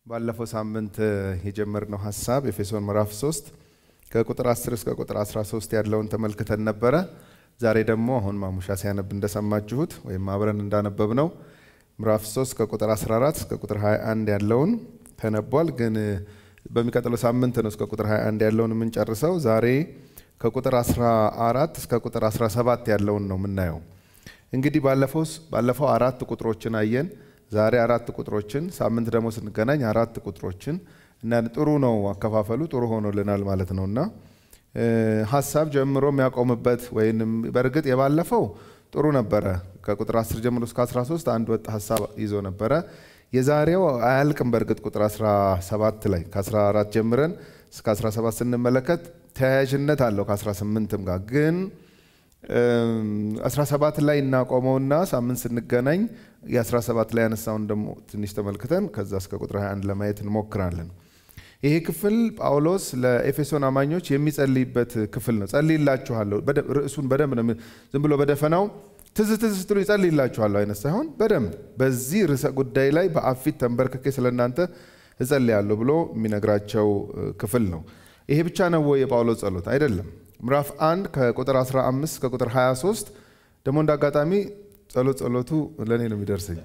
ባለፈው ሳምንት የጀመርነው ሀሳብ ኤፌሶን ምዕራፍ 3 ከቁጥር 10 እስከ ቁጥር 13 ያለውን ተመልክተን ነበረ። ዛሬ ደግሞ አሁን ማሙሻ ሲያነብ እንደሰማችሁት ወይም አብረን እንዳነበብ ነው ምዕራፍ 3 ከቁጥር 14 እስከ ቁጥር 21 ያለውን ተነቧል። ግን በሚቀጥለው ሳምንት ነው እስከ ቁጥር 21 ያለውን የምንጨርሰው። ዛሬ ከቁጥር 14 እስከ ቁጥር 17 ያለውን ነው የምናየው። እንግዲህ ባለፈው አራት ቁጥሮችን አየን። ዛሬ አራት ቁጥሮችን ሳምንት ደግሞ ስንገናኝ አራት ቁጥሮችን እና ጥሩ ነው አከፋፈሉ ጥሩ ሆኖልናል ማለት ነው እና ሀሳብ ጀምሮ የሚያቆምበት ወይም በእርግጥ የባለፈው ጥሩ ነበረ። ከቁጥር 10 ጀምሮ እስከ 13 አንድ ወጥ ሀሳብ ይዞ ነበረ። የዛሬው አያልቅም። በእርግጥ ቁጥር 17 ላይ ከ14 ጀምረን እስከ 17 ስንመለከት ተያያዥነት አለው ከ18ም ጋር ግን 17 ላይ እናቆመውና ሳምንት ስንገናኝ የ17 ላይ ያነሳውን ደግሞ ትንሽ ተመልክተን ከዛ እስከ ቁጥር 21 ለማየት እንሞክራለን። ይሄ ክፍል ጳውሎስ ለኤፌሶን አማኞች የሚጸልይበት ክፍል ነው። ጸልይላችኋለሁ። ርዕሱን በደንብ ነው ዝም ብሎ በደፈናው ትዝ ትዝ ስትሉ ይጸልይላችኋለሁ አይነት ሳይሆን በደንብ በዚህ ርዕሰ ጉዳይ ላይ በአብ ፊት ተንበርክኬ ስለ እናንተ እጸልያለሁ ብሎ የሚነግራቸው ክፍል ነው። ይሄ ብቻ ነው ወይ የጳውሎስ ጸሎት? አይደለም። ምዕራፍ 1 ከቁጥር 15 ከቁጥር 23 ደግሞ እንደ አጋጣሚ ጸሎት ጸሎቱ ለእኔ ነው የሚደርሰኝ።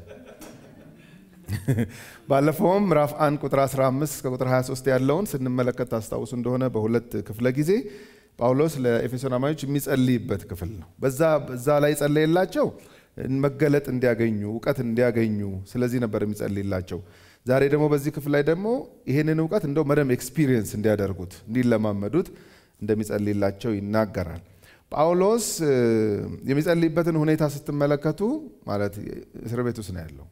ባለፈውም ምዕራፍ 1 ቁጥር 15 እስከ ቁጥር 23 ያለውን ስንመለከት ታስታውሱ እንደሆነ በሁለት ክፍለ ጊዜ ጳውሎስ ለኤፌሶን አማኞች የሚጸልይበት ክፍል ነው። በዛ ላይ ጸለየላቸው መገለጥ እንዲያገኙ እውቀት እንዲያገኙ፣ ስለዚህ ነበር የሚጸልይላቸው። ዛሬ ደግሞ በዚህ ክፍል ላይ ደግሞ ይህንን እውቀት እንደው መደም ኤክስፒሪየንስ እንዲያደርጉት እንዲለማመዱት እንደሚጸልይላቸው ይናገራል። ጳውሎስ የሚጸልይበትን ሁኔታ ስትመለከቱ ማለት እስር ቤት ውስጥ ነው ያለው።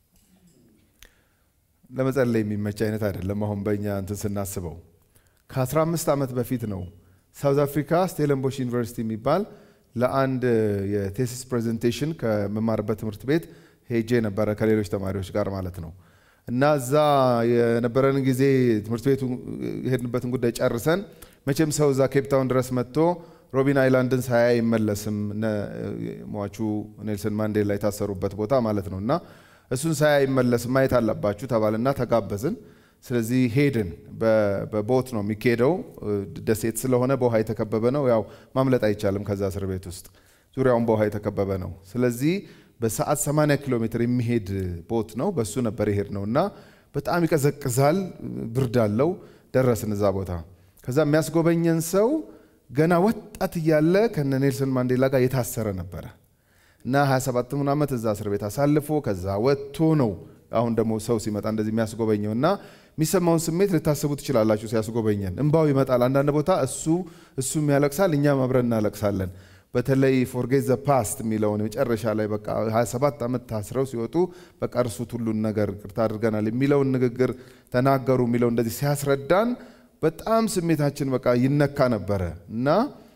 ለመጸለይ የሚመች አይነት አይደለም። አሁን በእኛ እንትን ስናስበው ከ15 ዓመት በፊት ነው ሳውዝ አፍሪካ ስቴለንቦሽ ዩኒቨርሲቲ የሚባል ለአንድ የቴሲስ ፕሬዘንቴሽን ከመማርበት ትምህርት ቤት ሄጄ ነበረ ከሌሎች ተማሪዎች ጋር ማለት ነው። እና እዛ የነበረን ጊዜ ትምህርት ቤቱ የሄድንበትን ጉዳይ ጨርሰን መቼም ሰው እዛ ኬፕታውን ድረስ መጥቶ ሮቢን አይላንድን ሳያ አይመለስም። ሟቹ ኔልሰን ማንዴላ የታሰሩበት ቦታ ማለት ነው። እና እሱን ሳያ አይመለስም ማየት አለባችሁ ተባልና ተጋበዝን። ስለዚህ ሄድን። በቦት ነው የሚካሄደው። ደሴት ስለሆነ በውሃ የተከበበ ነው። ያው ማምለጥ አይቻልም ከዛ እስር ቤት ውስጥ ዙሪያውን በውሃ የተከበበ ነው። ስለዚህ በሰዓት 80 ኪሎ ሜትር የሚሄድ ቦት ነው። በሱ ነበር የሄድ ነው እና በጣም ይቀዘቅዛል፣ ብርድ አለው። ደረስን እዛ ቦታ። ከዛ የሚያስጎበኘን ሰው ገና ወጣት እያለ ከነ ኔልሰን ማንዴላ ጋር የታሰረ ነበረ እና 27 ዓመት እዛ እስር ቤት አሳልፎ ከዛ ወጥቶ ነው አሁን ደግሞ ሰው ሲመጣ እንደዚህ የሚያስጎበኘው እና የሚሰማውን ስሜት ልታስቡ ትችላላችሁ። ሲያስጎበኘን እንባው ይመጣል። አንዳንድ ቦታ እሱ እሱም ያለቅሳል፣ እኛም አብረን እናለቅሳለን። በተለይ ፎርጌት ዘ ፓስት የሚለውን መጨረሻ ላይ በቃ 27 ዓመት ታስረው ሲወጡ በቃ እርሱት ሁሉን ነገር ቅርታ አድርገናል የሚለውን ንግግር ተናገሩ የሚለው እንደዚህ ሲያስረዳን በጣም ስሜታችን በቃ ይነካ ነበረ እና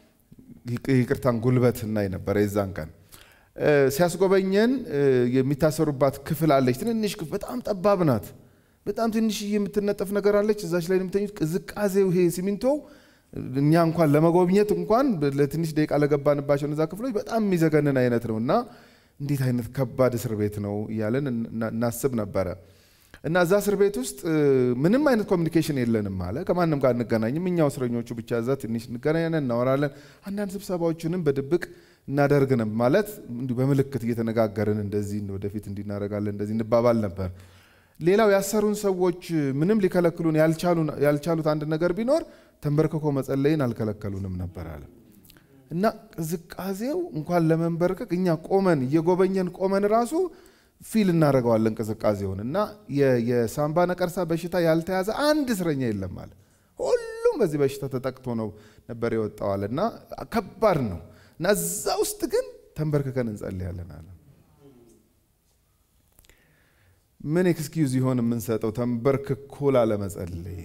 ይቅርታን ጉልበት እናይ ነበረ የዛን ቀን ሲያስጎበኘን የሚታሰሩባት ክፍል አለች። ትንንሽ ክፍል በጣም ጠባብ ናት። በጣም ትንሽ የምትነጠፍ ነገር አለች። እዛች ላይ የምተኙት ቅዝቃዜው ይሄ ሲሚንቶው እኛ እንኳን ለመጎብኘት እንኳን ለትንሽ ደቂቃ ለገባንባቸው እነዛ ክፍሎች በጣም የሚዘገንን አይነት ነው እና እንዴት አይነት ከባድ እስር ቤት ነው እያለን እናስብ ነበረ። እና እዛ እስር ቤት ውስጥ ምንም አይነት ኮሚኒኬሽን የለንም አለ። ከማንም ጋር እንገናኝም። እኛው እስረኞቹ ብቻ እዛ ትንሽ እንገናኛለን፣ እናወራለን። አንዳንድ ስብሰባዎችንም በድብቅ እናደርግንም ማለት እንዲሁ በምልክት እየተነጋገርን እንደዚህ ወደፊት እንዲናረጋለን እንደዚህ እንባባል ነበር። ሌላው ያሰሩን ሰዎች ምንም ሊከለክሉን ያልቻሉት አንድ ነገር ቢኖር ተንበርክኮ መጸለይን አልከለከሉንም ነበር አለ እና ቅዝቃዜው እንኳን ለመንበርከክ እኛ ቆመን እየጎበኘን ቆመን ራሱ ፊል እናደርገዋለን ቅዝቃዜውን እና የሳምባ ነቀርሳ በሽታ ያልተያዘ አንድ እስረኛ የለም አለ። ሁሉም በዚህ በሽታ ተጠቅቶ ነው ነበር የወጣዋል እና ከባድ ነው እና እዛ ውስጥ ግን ተንበርክከን እንጸልያለን አለ። ምን ኤክስኪዩዝ ይሆን የምንሰጠው ተንበርክኮ ላለመጸለይ?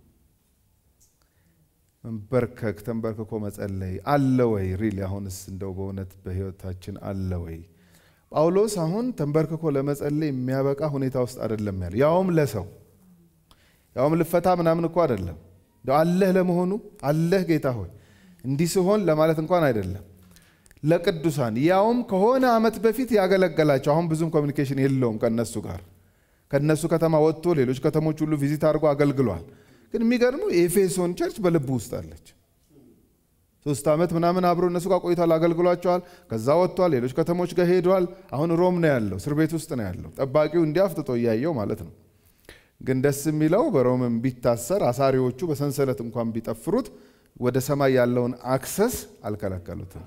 መንበርከክ ተንበርክኮ መጸለይ አለ ወይ? ሪሊ አሁንስ እንደው በእውነት በህይወታችን አለ ወይ? ጳውሎስ አሁን ተንበርክኮ ለመጸለይ የሚያበቃ ሁኔታ ውስጥ አይደለም ያለ፣ ያውም ለሰው ያውም ልፈታ ምናምን እኮ አይደለም። አለህ ለመሆኑ አለህ ጌታ ሆይ እንዲህ ሲሆን ለማለት እንኳን አይደለም ለቅዱሳን ያውም ከሆነ ዓመት በፊት ያገለገላቸው አሁን ብዙም ኮሚኒኬሽን የለውም ከነሱ ጋር ከነሱ ከተማ ወጥቶ ሌሎች ከተሞች ሁሉ ቪዚት አድርጎ አገልግሏል። ግን የሚገርመው የኤፌሶን ቸርች በልቡ ውስጥ አለች። ሶስት ዓመት ምናምን አብሮ እነሱ ጋር ቆይቷል፣ አገልግሏቸዋል። ከዛ ወጥቷል፣ ሌሎች ከተሞች ጋር ሄዷል። አሁን ሮም ነው ያለው፣ እስር ቤት ውስጥ ነው ያለው። ጠባቂው እንዲህ አፍጥጦ እያየው ማለት ነው። ግን ደስ የሚለው በሮምም ቢታሰር አሳሪዎቹ በሰንሰለት እንኳን ቢጠፍሩት ወደ ሰማይ ያለውን አክሰስ አልከለከሉትም።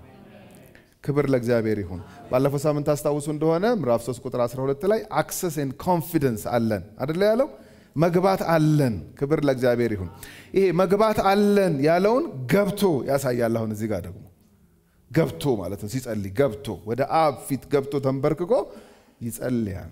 ክብር ለእግዚአብሔር ይሁን። ባለፈው ሳምንት አስታውሱ እንደሆነ ምዕራፍ 3 ቁጥር 12 ላይ አክሰስ ኤንድ ኮንፊደንስ አለን አደለ ያለው መግባት አለን። ክብር ለእግዚአብሔር ይሁን። ይሄ መግባት አለን ያለውን ገብቶ ያሳያል። አሁን እዚህ ጋር ደግሞ ገብቶ ማለት ነው። ሲጸልይ ገብቶ ወደ አብ ፊት ገብቶ ተንበርክኮ ይጸልያል።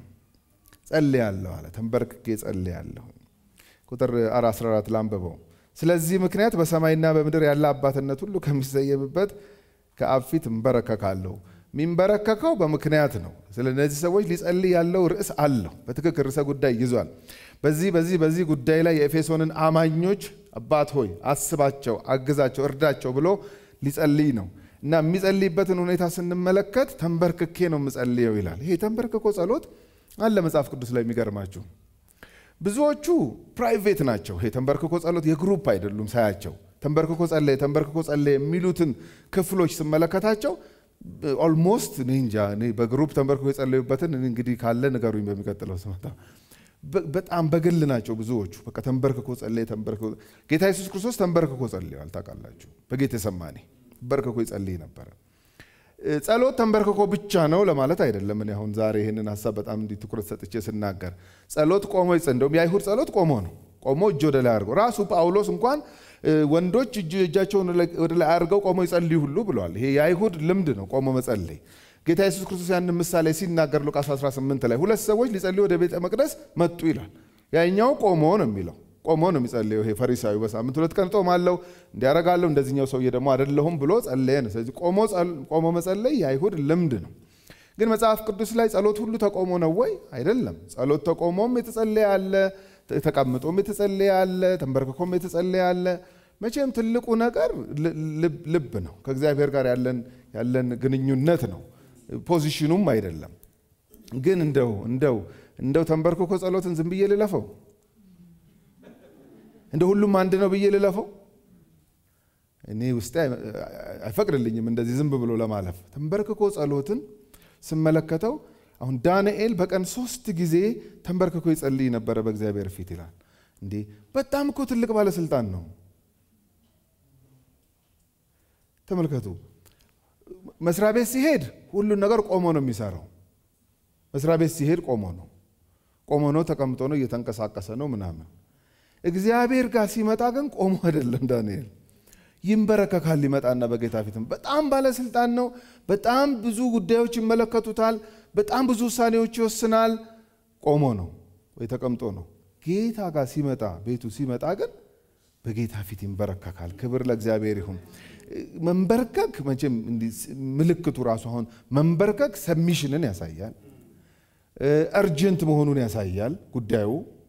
ጸልያለሁ አለ። ተንበርክኬ ጸልያለሁ። ቁጥር 14 ላንብበው። ስለዚህ ምክንያት በሰማይና በምድር ያለ አባትነት ሁሉ ከሚሰየምበት ከአብ ፊት እንበረከካለሁ። የሚንበረከከው በምክንያት ነው። ስለ እነዚህ ሰዎች ሊጸልይ ያለው ርዕስ አለው። በትክክል ርዕሰ ጉዳይ ይዟል። በዚህ በዚህ በዚህ ጉዳይ ላይ የኤፌሶንን አማኞች አባት ሆይ አስባቸው፣ አግዛቸው፣ እርዳቸው ብሎ ሊጸልይ ነው እና የሚጸልይበትን ሁኔታ ስንመለከት ተንበርክኬ ነው የምጸልየው ይላል። ይሄ ተንበርክኮ ጸሎት አለ መጽሐፍ ቅዱስ ላይ የሚገርማችሁ ብዙዎቹ ፕራይቬት ናቸው። ይሄ ተንበርክኮ ጸሎት የግሩፕ አይደሉም። ሳያቸው ተንበርክኮ ጸለየ ተንበርክኮ ጸለየ የሚሉትን ክፍሎች ስመለከታቸው ኦልሞስት እኔ እንጃ እኔ በግሩፕ ተንበርክኮ የጸለዩበትን እንግዲህ ካለ ንገሩኝ በሚቀጥለው ስመጣ። በጣም በግል ናቸው ብዙዎቹ። በቃ ተንበርክኮ ጸለየ ተንበርክኮ ጌታ ኢየሱስ ክርስቶስ ተንበርክኮ ጸልየዋል። ታውቃላችሁ፣ በጌቴሰማኒ ተንበርክኮ ይጸልይ ነበረ። ጸሎት ተንበርክኮ ብቻ ነው ለማለት አይደለም። እኔ አሁን ዛሬ ይህንን ሀሳብ በጣም እንዲህ ትኩረት ሰጥቼ ስናገር ጸሎት ቆሞ ይጸ እንደውም የአይሁድ ጸሎት ቆሞ ነው። ቆሞ እጅ ወደ ላይ አድርገው ራሱ ጳውሎስ እንኳን ወንዶች እጃቸውን ወደ ላይ አድርገው ቆሞ ይጸልዩ ሁሉ ብለዋል። ይሄ የአይሁድ ልምድ ነው ቆሞ መጸለይ። ጌታ ኢየሱስ ክርስቶስ ያንን ምሳሌ ሲናገር ሉቃስ 18 ላይ ሁለት ሰዎች ሊጸልዩ ወደ ቤተ መቅደስ መጡ ይላል። ያኛው ቆሞ ነው የሚለው ቆሞ ነው የሚጸልየው። ይሄ ፈሪሳዊ በሳምንት ሁለት ቀን ጾማለሁ እንዲያረጋለሁ፣ እንደዚህኛው ሰውዬ ደግሞ አይደለሁም ብሎ ጸለየ ነው። ስለዚህ ቆሞ መጸለይ የአይሁድ ልምድ ነው። ግን መጽሐፍ ቅዱስ ላይ ጸሎት ሁሉ ተቆሞ ነው ወይ? አይደለም። ጸሎት ተቆሞም የተጸለየ አለ፣ ተቀምጦም የተጸለየ አለ፣ ተንበርክኮም የተጸለየ አለ። መቼም ትልቁ ነገር ልብ ነው። ከእግዚአብሔር ጋር ያለን ግንኙነት ነው፣ ፖዚሽኑም አይደለም። ግን እንደው እንደው እንደው ተንበርክኮ ጸሎትን ዝም ብዬ ልለፈው እንደ ሁሉም አንድ ነው ብዬ ልለፈው? እኔ ውስጤ አይፈቅድልኝም እንደዚህ ዝም ብሎ ለማለፍ። ተንበርክኮ ጸሎትን ስመለከተው አሁን ዳንኤል በቀን ሶስት ጊዜ ተንበርክኮ ይጸልይ ነበረ በእግዚአብሔር ፊት ይላል። እንዴ በጣም እኮ ትልቅ ባለስልጣን ነው። ተመልከቱ። መስሪያ ቤት ሲሄድ ሁሉን ነገር ቆሞ ነው የሚሰራው። መስሪያ ቤት ሲሄድ ቆሞ ነው፣ ቆሞ ነው፣ ተቀምጦ ነው፣ እየተንቀሳቀሰ ነው ምናምን እግዚአብሔር ጋር ሲመጣ ግን ቆሞ አይደለም። ዳንኤል ይንበረከካል። ሊመጣና በጌታ ፊትም በጣም ባለስልጣን ነው። በጣም ብዙ ጉዳዮች ይመለከቱታል። በጣም ብዙ ውሳኔዎች ይወስናል። ቆሞ ነው ወይ ተቀምጦ ነው። ጌታ ጋር ሲመጣ ቤቱ ሲመጣ ግን በጌታ ፊት ይንበረከካል። ክብር ለእግዚአብሔር ይሁን። መንበርከክ መቼም ምልክቱ ራሱ አሁን መንበርከክ ሰሚሽንን ያሳያል። እርጀንት መሆኑን ያሳያል ጉዳዩ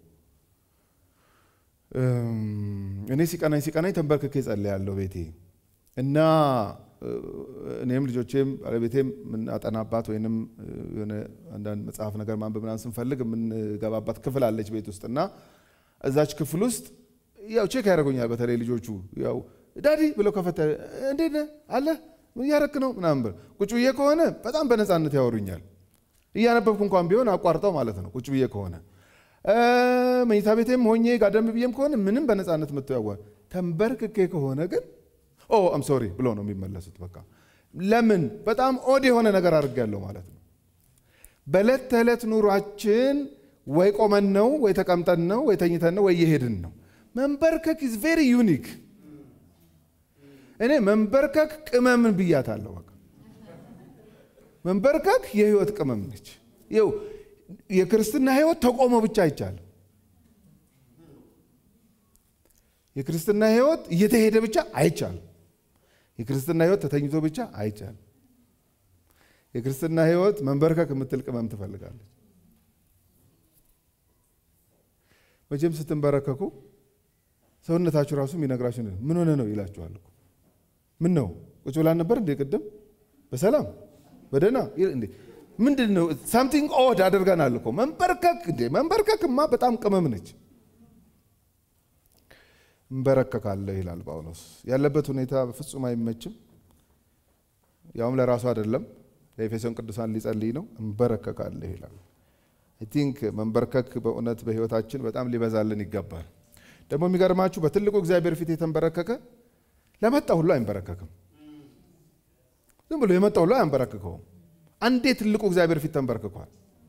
እኔ ሲቀናኝ ሲቀናኝ ተንበርክኬ ጸልያለሁ ቤቴ እና እኔም ልጆቼም ባለቤቴም የምናጠናባት ወይንም የሆነ አንዳንድ መጽሐፍ ነገር ማንበብ ምናምን ስንፈልግ የምንገባባት ክፍል አለች ቤት ውስጥ እና እዛች ክፍል ውስጥ ያው ቼክ ያደርጉኛል። በተለይ ልጆቹ ያው ዳዲ ብለው ከፈተ እንዴት ነህ አለ እያረክ ነው ምናምን ብለው ቁጭ ብዬ ከሆነ በጣም በነፃነት ያወሩኛል። እያነበብኩ እንኳን ቢሆን አቋርጠው ማለት ነው ቁጭ ብዬ ከሆነ መኝታ ቤቴም ሆኜ ጋደም ብዬም ከሆነ ምንም በነፃነት መጥቶ ያዋል። ተንበርክኬ ከሆነ ግን ኦ አም ሶሪ ብሎ ነው የሚመለሱት። በቃ ለምን በጣም ኦድ የሆነ ነገር አድርጌያለሁ ማለት ነው። በዕለት ተዕለት ኑሯችን ወይ ቆመን ነው ወይ ተቀምጠን ነው ወይ ተኝተን ነው ወይ እየሄድን ነው። መንበርከክ ኢዝ ቬሪ ዩኒክ። እኔ መንበርከክ ቅመምን ብያታለሁ። በቃ መንበርከክ የህይወት ቅመም ነች። ይኸው የክርስትና ህይወት ተቆሞ ብቻ አይቻልም። የክርስትና ህይወት እየተሄደ ብቻ አይቻልም። የክርስትና ህይወት ተተኝቶ ብቻ አይቻልም። የክርስትና ህይወት መንበርከክ የምትል ቅመም ትፈልጋለች። መቼም ስትንበረከኩ ሰውነታችሁ ራሱ የሚነግራችሁ ምን ሆነ ነው ይላችኋል። ምን ነው ቁጭ ብላን ነበር እንዴ? ቅድም በሰላም በደህና እንዴ? ምንድን ነው? ሳምቲንግ ኦድ አድርገናል እኮ መንበርከክ። እንዴ መንበርከክማ በጣም ቅመም ነች። እንበረከካለሁ ይላል ጳውሎስ። ያለበት ሁኔታ በፍጹም አይመችም። ያውም ለራሱ አይደለም ለኤፌሶን ቅዱሳን ሊጸልይ ነው። እንበረከካለሁ ይላል። አይ ቲንክ መንበርከክ በእውነት በሕይወታችን በጣም ሊበዛልን ይገባል። ደግሞ የሚገርማችሁ በትልቁ እግዚአብሔር ፊት የተንበረከከ ለመጣ ሁሉ አይንበረከክም። ዝም ብሎ የመጣ ሁሉ አያንበረክከውም። አንዴ ትልቁ እግዚአብሔር ፊት ተንበርክኳል።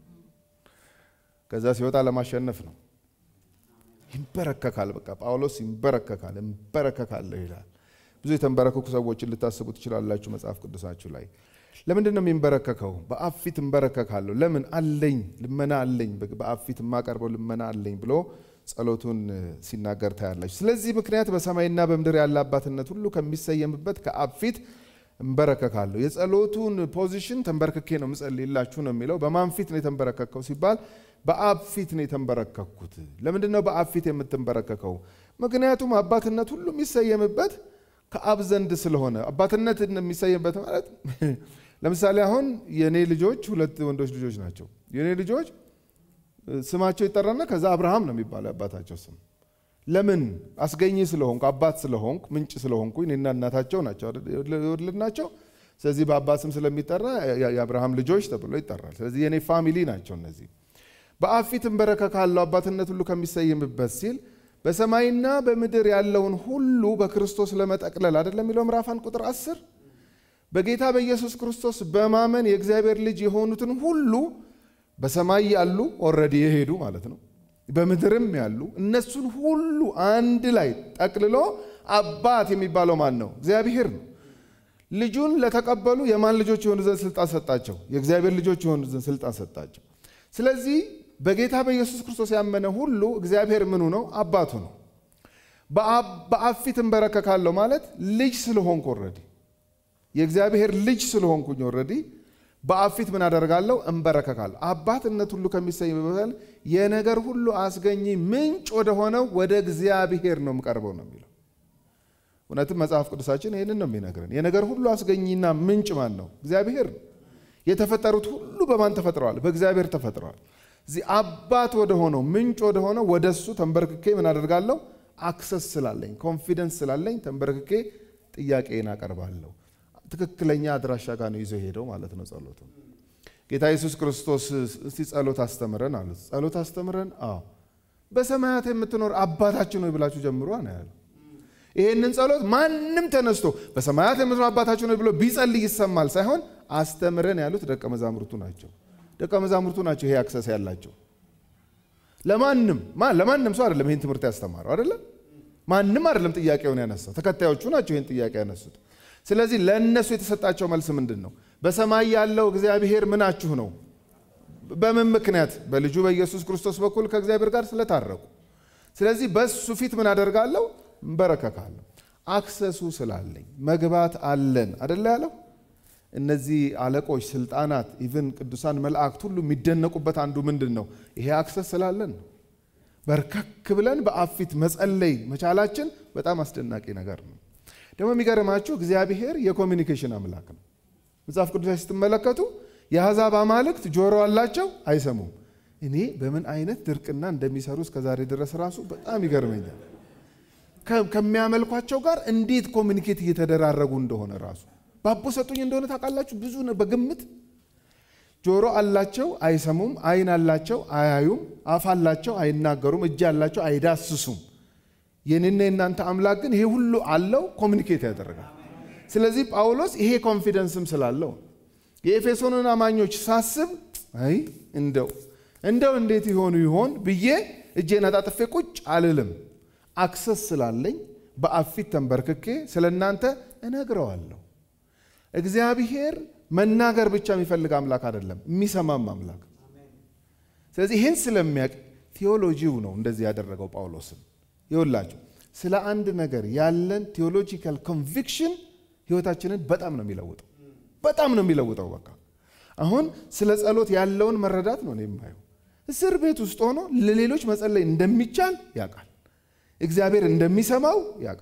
ከዛ ሲወጣ ለማሸነፍ ነው። ይንበረከካል። በቃ ጳውሎስ ይንበረከካል። እንበረከካለሁ ይላል። ብዙ የተንበረከኩ ሰዎችን ልታስቡ ትችላላችሁ መጽሐፍ ቅዱሳችሁ ላይ። ለምንድን ነው የሚንበረከከው? በአብ ፊት እንበረከካለሁ። ለምን አለኝ፣ ልመና አለኝ፣ በአብ ፊት የማቀርበው ልመና አለኝ ብሎ ጸሎቱን ሲናገር ታያላችሁ። ስለዚህ ምክንያት በሰማይና በምድር ያለ አባትነት ሁሉ ከሚሰየምበት ከአብ ፊት እንበረከካለሁ። የጸሎቱን ፖዚሽን ተንበርክኬ ነው ምጸልይላችሁ ነው የሚለው። በማን ፊት ነው የተንበረከከው ሲባል በአብ ፊት ነው የተንበረከኩት። ለምንድን ነው በአብ ፊት የምትንበረከከው? ምክንያቱም አባትነት ሁሉ የሚሰየምበት ከአብ ዘንድ ስለሆነ አባትነት የሚሰየምበት ማለት ለምሳሌ አሁን የእኔ ልጆች ሁለት ወንዶች ልጆች ናቸው። የእኔ ልጆች ስማቸው ይጠራና ከዛ አብርሃም ነው የሚባለው የአባታቸው ስም። ለምን አስገኝ ስለሆንኩ አባት ስለሆንኩ ምንጭ ስለሆንኩ እኔና እናታቸው ናቸው የወለድናቸው። ስለዚህ በአባት ስም ስለሚጠራ የአብርሃም ልጆች ተብሎ ይጠራል። ስለዚህ የእኔ ፋሚሊ ናቸው እነዚህ። በአብ ፊት እንበረከካለሁ አባትነት ሁሉ ከሚሰየምበት ሲል በሰማይና በምድር ያለውን ሁሉ በክርስቶስ ለመጠቅለል አይደለም የሚለው ምዕራፍ አንድ ቁጥር አስር በጌታ በኢየሱስ ክርስቶስ በማመን የእግዚአብሔር ልጅ የሆኑትን ሁሉ በሰማይ ያሉ ኦልሬዲ የሄዱ ማለት ነው፣ በምድርም ያሉ እነሱን ሁሉ አንድ ላይ ጠቅልሎ አባት የሚባለው ማን ነው? እግዚአብሔር ነው። ልጁን ለተቀበሉ የማን ልጆች የሆኑ ዘንድ ስልጣን ሰጣቸው? የእግዚአብሔር ልጆች የሆኑ ዘንድ ስልጣን ሰጣቸው። ስለዚህ በጌታ በኢየሱስ ክርስቶስ ያመነ ሁሉ እግዚአብሔር ምኑ ነው? አባቱ ነው። በአብ ፊት እንበረከካለሁ ማለት ልጅ ስለሆንኩ ኦልሬዲ የእግዚአብሔር ልጅ ስለሆንኩኝ ኦልሬዲ በአብ ፊት ምን አደርጋለሁ? እንበረከካለሁ። አባትነት ሁሉ ከሚሰይምበት የነገር ሁሉ አስገኚ ምንጭ ወደ ሆነው ወደ እግዚአብሔር ነው የምቀርበው ነው የሚለው። እውነትም መጽሐፍ ቅዱሳችን ይህንን ነው የሚነግረን። የነገር ሁሉ አስገኚና ምንጭ ማን ነው? እግዚአብሔር ነው። የተፈጠሩት ሁሉ በማን ተፈጥረዋል? በእግዚአብሔር ተፈጥረዋል። እዚህ አባት ወደ ሆነው ምንጭ ወደ ሆነው ወደ እሱ ተንበርክኬ ምን አደርጋለሁ? አክሰስ ስላለኝ ኮንፊደንስ ስላለኝ ተንበርክኬ ጥያቄን አቀርባለሁ። ትክክለኛ አድራሻ ጋር ነው ይዞ ሄደው ማለት ነው ጸሎቱ። ጌታ ኢየሱስ ክርስቶስ እስቲ ጸሎት አስተምረን አሉት። ጸሎት አስተምረን? አዎ በሰማያት የምትኖር አባታችን ሆይ ብላችሁ ጀምሮ ነው ያለው። ይሄንን ጸሎት ማንም ተነስቶ በሰማያት የምትኖር አባታችን ሆይ ብሎ ቢጸልይ ይሰማል ሳይሆን አስተምረን ያሉት ደቀ መዛሙርቱ ናቸው። ደቀ መዛሙርቱ ናቸው ይሄ አክሰስ ያላቸው። ለማንም ለማንም ሰው አይደለም ይህን ትምህርት ያስተማረው አይደለም። ማንም አይደለም ጥያቄውን ያነሳው፣ ተከታዮቹ ናቸው ይህን ጥያቄ ያነሱት። ስለዚህ ለእነሱ የተሰጣቸው መልስ ምንድን ነው? በሰማይ ያለው እግዚአብሔር ምናችሁ ነው? በምን ምክንያት? በልጁ በኢየሱስ ክርስቶስ በኩል ከእግዚአብሔር ጋር ስለታረቁ። ስለዚህ በሱ ፊት ምን አደርጋለሁ? እንበረከካለሁ። አክሰሱ ስላለኝ መግባት አለን አደለ ያለው። እነዚህ አለቆች፣ ስልጣናት፣ ኢቭን ቅዱሳን መላእክት ሁሉ የሚደነቁበት አንዱ ምንድን ነው? ይሄ አክሰስ ስላለን ነው። በርከክ ብለን በአብ ፊት መጸለይ መቻላችን በጣም አስደናቂ ነገር ነው። ደግሞ የሚገርማችሁ እግዚአብሔር የኮሚኒኬሽን አምላክ ነው። መጽሐፍ ቅዱስ ስትመለከቱ የአሕዛብ አማልክት ጆሮ አላቸው፣ አይሰሙም። እኔ በምን አይነት ድርቅና እንደሚሰሩ እስከዛሬ ድረስ ራሱ በጣም ይገርመኛል። ከሚያመልኳቸው ጋር እንዴት ኮሚኒኬት እየተደራረጉ እንደሆነ ራሱ ባቦ ሰጡኝ እንደሆነ ታውቃላችሁ። ብዙ በግምት ጆሮ አላቸው፣ አይሰሙም። ዓይን አላቸው፣ አያዩም። አፍ አላቸው፣ አይናገሩም። እጅ አላቸው፣ አይዳስሱም። የኔና የእናንተ አምላክ ግን ይሄ ሁሉ አለው፣ ኮሚኒኬት ያደርጋል። ስለዚህ ጳውሎስ ይሄ ኮንፊደንስም ስላለው የኤፌሶንን አማኞች ሳስብ አይ እንደው እንደው እንዴት ይሆኑ ይሆን ብዬ እጄን አጣጥፌ ቁጭ አልልም። አክሰስ ስላለኝ በአብ ፊት ተንበርክኬ ስለ እናንተ እነግረዋለሁ። እግዚአብሔር መናገር ብቻ የሚፈልግ አምላክ አይደለም፣ የሚሰማም አምላክ። ስለዚህ ይህን ስለሚያውቅ ቴዎሎጂው ነው እንደዚህ ያደረገው ጳውሎስን ይውላችሁ ስለ አንድ ነገር ያለን ቴዎሎጂካል ኮንቪክሽን ህይወታችንን በጣም ነው የሚለውጠው። በጣም ነው የሚለውጠው። በቃ አሁን ስለ ጸሎት ያለውን መረዳት ነው የማየው። እስር ቤት ውስጥ ሆኖ ለሌሎች መጸለይ እንደሚቻል ያውቃል። እግዚአብሔር እንደሚሰማው ያውቃል።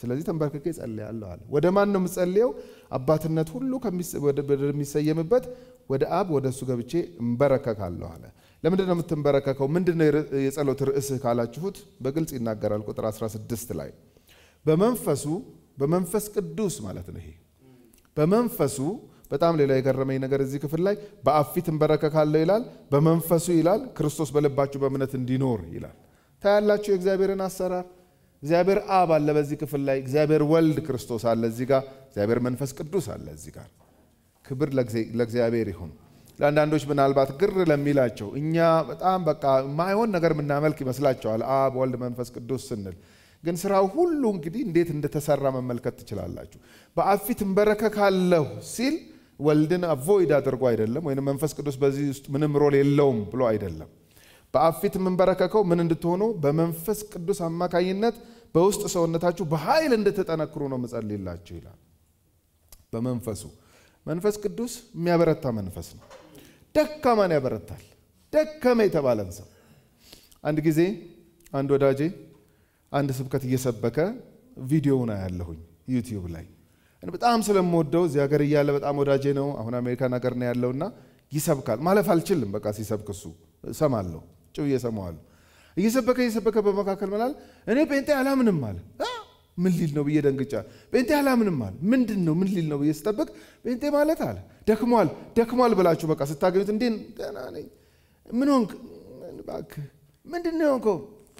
ስለዚህ ተንበርክኬ ጸልያለሁ አለ። ወደ ማን ነው የምጸልየው? አባትነት ሁሉ ወደሚሰየምበት ወደ አብ ወደ እሱ ገብቼ እንበረከካለሁ አለ። ለምንድን ነው የምትንበረከከው? ምንድን ነው የጸሎት ርዕስህ ካላችሁት በግልጽ ይናገራል። ቁጥር 16 ላይ በመንፈሱ በመንፈስ ቅዱስ ማለት ነው። ይሄ በመንፈሱ በጣም ሌላ የገረመኝ ነገር እዚህ ክፍል ላይ በአብ ፊት እንበረከካለሁ ይላል፣ በመንፈሱ ይላል፣ ክርስቶስ በልባችሁ በእምነት እንዲኖር ይላል። ታያላችሁ የእግዚአብሔርን አሰራር። እግዚአብሔር አብ አለ በዚህ ክፍል ላይ፣ እግዚአብሔር ወልድ ክርስቶስ አለ እዚህ ጋር፣ እግዚአብሔር መንፈስ ቅዱስ አለ እዚህ ጋር። ክብር ለእግዚአብሔር ይሁን። ለአንዳንዶች ምናልባት ግር ለሚላቸው እኛ በጣም በቃ ማይሆን ነገር የምናመልክ ይመስላቸዋል አብ ወልድ መንፈስ ቅዱስ ስንል ግን ስራው ሁሉ እንግዲህ እንዴት እንደተሰራ መመልከት ትችላላችሁ። በአብ ፊት እንበረከካለሁ ሲል ወልድን አቮይድ አድርጎ አይደለም፣ ወይም መንፈስ ቅዱስ በዚህ ውስጥ ምንም ሮል የለውም ብሎ አይደለም። በአብ ፊት የምንበረከከው ምን እንድትሆኑ በመንፈስ ቅዱስ አማካኝነት በውስጥ ሰውነታችሁ በኃይል እንድትጠነክሩ ነው ምጸልይላችሁ ይላል። በመንፈሱ መንፈስ ቅዱስ የሚያበረታ መንፈስ ነው። ደካማን ያበረታል። ደከመ የተባለን ሰው አንድ ጊዜ አንድ ወዳጄ አንድ ስብከት እየሰበከ ቪዲዮውን አያለሁኝ ዩቲዩብ ላይ በጣም ስለምወደው እዚህ ሀገር እያለ በጣም ወዳጄ ነው። አሁን አሜሪካን ሀገር ነው ያለውና ይሰብካል። ማለፍ አልችልም። በቃ ሲሰብክ እሱ እሰማለሁ፣ ጭው እየሰማዋለሁ። እየሰበከ እየሰበከ በመካከል መላል እኔ ጴንጤ አላምንም አለ። ምን ሊል ነው ብዬ ደንግጫ። ጴንጤ አላምንም አለ። ምንድን ነው ምን ሊል ነው ብዬ ስጠብቅ ጴንጤ ማለት አለ ደክሟል፣ ደክሟል ብላችሁ በቃ ስታገኙት እንዴ ደህና ነኝ። ምን ሆንክ? እባክህ ምንድን ነው የሆንከው?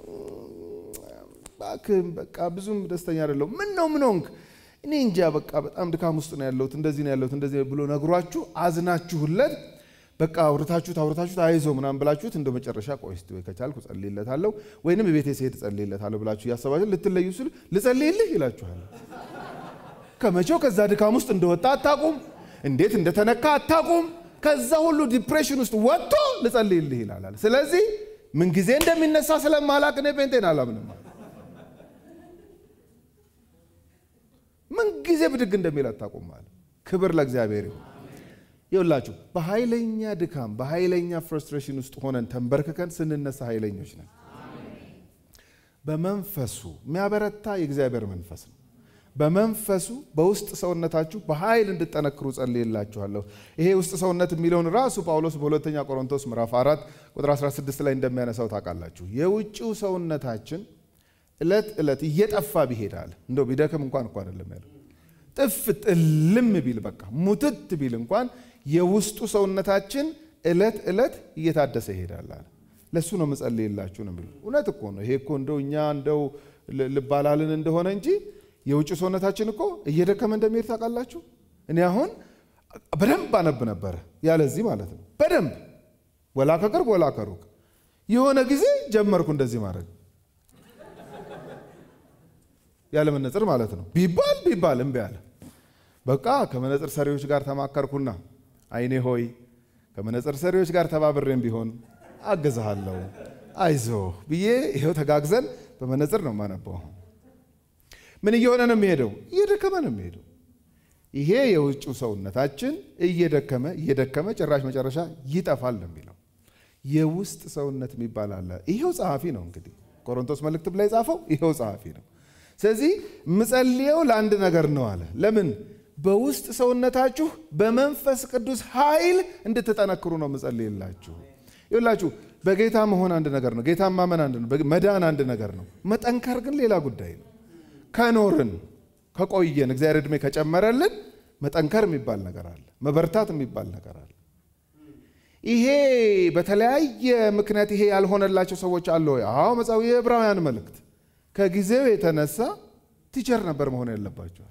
እባክህ በቃ ብዙም ደስተኛ አይደለሁም። ምን ነው ምን ሆንክ? እኔ እንጃ በቃ በጣም ድካም ውስጥ ነው ያለሁት፣ እንደዚህ ነው ያለሁት፣ እንደዚህ ብሎ ነግሯችሁ አዝናችሁለት በቃ አውርታችሁት አውርታችሁት አይዞ ምናምን ብላችሁት እንደ መጨረሻ ቆይ እስቲ ወይ ከቻልኩ ጸልይለታለሁ ወይንም ቤቴ ስሄድ ጸልይለታለሁ ብላችሁ እያሰባችሁ ልትለዩ ስል ልጸልይልህ ይላችኋል። ከመቼው ከዛ ድካም ውስጥ እንደወጣ አታቁም፣ እንዴት እንደተነካ አታቁም። ከዛ ሁሉ ዲፕሬሽን ውስጥ ወጥቶ ልጸልይልህ ይላል። ስለዚህ ምንጊዜ እንደሚነሳ ስለማላቅ እኔ ጴንጤን አላምንም። ምንጊዜ ብድግ እንደሚል አታቁም አለ። ክብር ለእግዚአብሔር ይሁን። ይውላችሁ በኃይለኛ ድካም በኃይለኛ ፍርስትሬሽን ውስጥ ሆነን ተንበርክከን ስንነሳ ኃይለኞች ነን። በመንፈሱ የሚያበረታ የእግዚአብሔር መንፈስ ነው። በመንፈሱ በውስጥ ሰውነታችሁ በኃይል እንድጠነክሩ ጸልይላችኋለሁ። ይሄ ውስጥ ሰውነት የሚለውን ራሱ ጳውሎስ በሁለተኛ ቆሮንቶስ ምዕራፍ 4 ቁጥር 16 ላይ እንደሚያነሳው ታውቃላችሁ። የውጭው ሰውነታችን ዕለት ዕለት እየጠፋ ቢሄዳል እንደው ቢደክም እንኳን እኮ አይደለም ያለው ጥፍት እልም ቢል በቃ ሙትት ቢል እንኳን የውስጡ ሰውነታችን ዕለት ዕለት እየታደሰ ይሄዳል አለ። ለእሱ ነው ምጸልይላችሁ ነው የሚሉ እውነት እኮ ነው። ይሄ እኮ እንደው እኛ እንደው ልባላልን እንደሆነ እንጂ የውጭ ሰውነታችን እኮ እየደከመ እንደሚሄድ ታውቃላችሁ። እኔ አሁን በደንብ አነብ ነበረ ያለዚህ ማለት ነው። በደንብ ወላ ከቅርብ ወላ ከሩቅ የሆነ ጊዜ ጀመርኩ እንደዚህ ማድረግ ያለ መነጽር ማለት ነው። ቢባል ቢባል እምቢ አለ። በቃ ከመነጽር ሰሪዎች ጋር ተማከርኩና አይኔ ሆይ ከመነጽር ሰሪዎች ጋር ተባብሬም ቢሆን አግዝሃለሁ፣ አይዞ ብዬ ይኸው ተጋግዘን በመነጽር ነው የማነበው። ምን እየሆነ ነው የሚሄደው? እየደከመ ነው የሚሄደው። ይሄ የውጭው ሰውነታችን እየደከመ እየደከመ ጭራሽ መጨረሻ ይጠፋል ነው የሚለው። የውስጥ ሰውነት የሚባል አለ። ይሄው ጸሐፊ ነው እንግዲህ ቆሮንቶስ መልእክትም ላይ ጻፈው ይሄው ጸሐፊ ነው። ስለዚህ ምጸልየው ለአንድ ነገር ነው አለ። ለምን? በውስጥ ሰውነታችሁ በመንፈስ ቅዱስ ኃይል እንድትጠነክሩ ነው ምጸልይላችሁ። ይላችሁ በጌታ መሆን አንድ ነገር ነው። ጌታ ማመን አንድ ነው። መዳን አንድ ነገር ነው። መጠንከር ግን ሌላ ጉዳይ ነው። ከኖርን ከቆየን እግዚአብሔር ዕድሜ ከጨመረልን መጠንከር የሚባል ነገር አለ። መበርታት የሚባል ነገር አለ። ይሄ በተለያየ ምክንያት ይሄ ያልሆነላቸው ሰዎች አለ ወይ? አዎ መጽሐፉ የዕብራውያን መልእክት ከጊዜው የተነሳ ቲቸር ነበር መሆን ያለባቸዋል።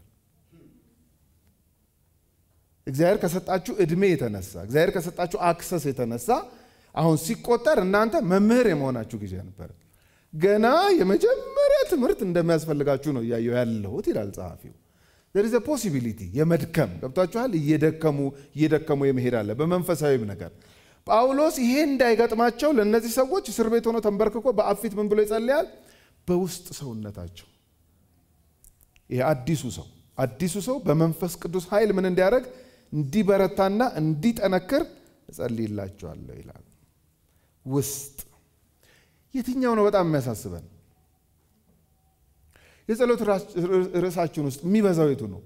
እግዚአብሔር ከሰጣችሁ ዕድሜ የተነሳ እግዚአብሔር ከሰጣችሁ አክሰስ የተነሳ አሁን ሲቆጠር እናንተ መምህር የመሆናችሁ ጊዜ ነበር። ገና የመጀመሪያ ትምህርት እንደሚያስፈልጋችሁ ነው እያየሁ ያለሁት ይላል ጸሐፊው። ዘር ኢዝ ፖሲቢሊቲ የመድከም ገብቷችኋል። እየደከሙ እየደከሙ የመሄድ አለ በመንፈሳዊም ነገር። ጳውሎስ ይሄ እንዳይገጥማቸው ለእነዚህ ሰዎች እስር ቤት ሆኖ ተንበርክኮ በአብ ፊት ምን ብሎ ይጸልያል? በውስጥ ሰውነታቸው ይሄ አዲሱ ሰው አዲሱ ሰው በመንፈስ ቅዱስ ኃይል ምን እንዲያደርግ እንዲበረታና እንዲጠነክር እጸልይላቸዋለሁ ይላል። ውስጥ የትኛው ነው በጣም የሚያሳስበን? የጸሎት ርዕሳችን ውስጥ የሚበዛው የቱ ነው?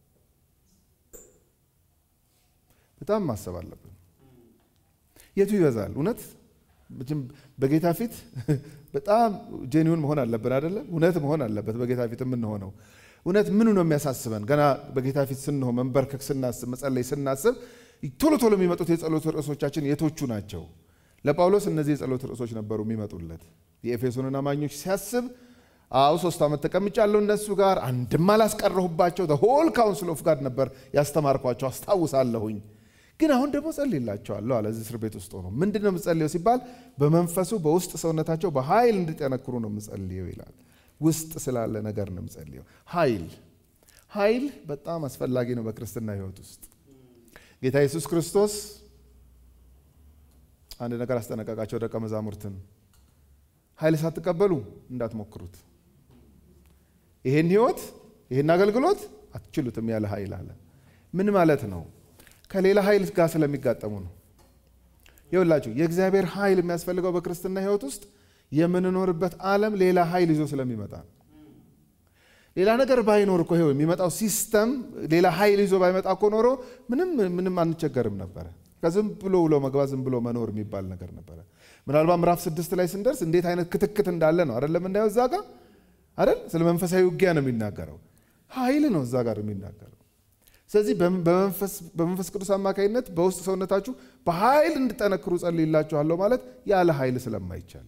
በጣም ማሰብ አለብን። የቱ ይበዛል? እውነት በጌታ ፊት በጣም ጄኒውን መሆን አለብን አይደለ? እውነት መሆን አለበት በጌታ ፊት የምንሆነው እውነት ምኑ ነው የሚያሳስበን? ገና በጌታ ፊት ስንሆን መንበርከክ ስናስብ፣ መጸለይ ስናስብ ቶሎ ቶሎ የሚመጡት የጸሎት ርዕሶቻችን የቶቹ ናቸው? ለጳውሎስ እነዚህ የጸሎት ርዕሶች ነበሩ የሚመጡለት። የኤፌሶንን አማኞች ሲያስብ አው ሶስት ዓመት ተቀምጫለሁ እነሱ ጋር አንድም አላስቀረሁባቸው ሆል ካውንስል ኦፍ ጋድ ነበር ያስተማርኳቸው አስታውሳለሁኝ። ግን አሁን ደግሞ ጸልይላቸዋለሁ አለ። እዚህ እስር ቤት ውስጥ ሆኖ ምንድን ነው የምጸልየው ሲባል በመንፈሱ በውስጥ ሰውነታቸው በኃይል እንዲጠነክሩ ነው የምጸልየው ይላል። ውስጥ ስላለ ነገር ነው የምጸልየው። ኃይል ኃይል በጣም አስፈላጊ ነው በክርስትና ሕይወት ውስጥ ጌታ ኢየሱስ ክርስቶስ አንድ ነገር አስጠነቀቃቸው ደቀ መዛሙርትን ኃይል ሳትቀበሉ እንዳትሞክሩት ይሄን ህይወት ይሄን አገልግሎት አትችሉትም ያለ ኃይል አለ። ምን ማለት ነው? ከሌላ ኃይል ጋር ስለሚጋጠሙ ነው። ይኸውላችሁ የእግዚአብሔር ኃይል የሚያስፈልገው በክርስትና ህይወት ውስጥ የምንኖርበት ዓለም ሌላ ኃይል ይዞ ስለሚመጣ ሌላ ነገር ባይኖር እኮ ይኸው የሚመጣው ሲስተም ሌላ ኃይል ይዞ ባይመጣ እኮ ኖሮ ምንም ምንም አንቸገርም ነበረ። ከዝም ብሎ ውሎ መግባት ዝም ብሎ መኖር የሚባል ነገር ነበረ። ምናልባት ምዕራፍ ስድስት ላይ ስንደርስ እንዴት አይነት ክትክት እንዳለ ነው አይደለም እንዳየው እዛ ጋር አይደል ስለ መንፈሳዊ ውጊያ ነው የሚናገረው። ኃይል ነው እዛ ጋር የሚናገረው። ስለዚህ በመንፈስ ቅዱስ አማካኝነት በውስጥ ሰውነታችሁ በኃይል እንድጠነክሩ ጸልይላችኋለሁ ማለት ያለ ኃይል ስለማይቻል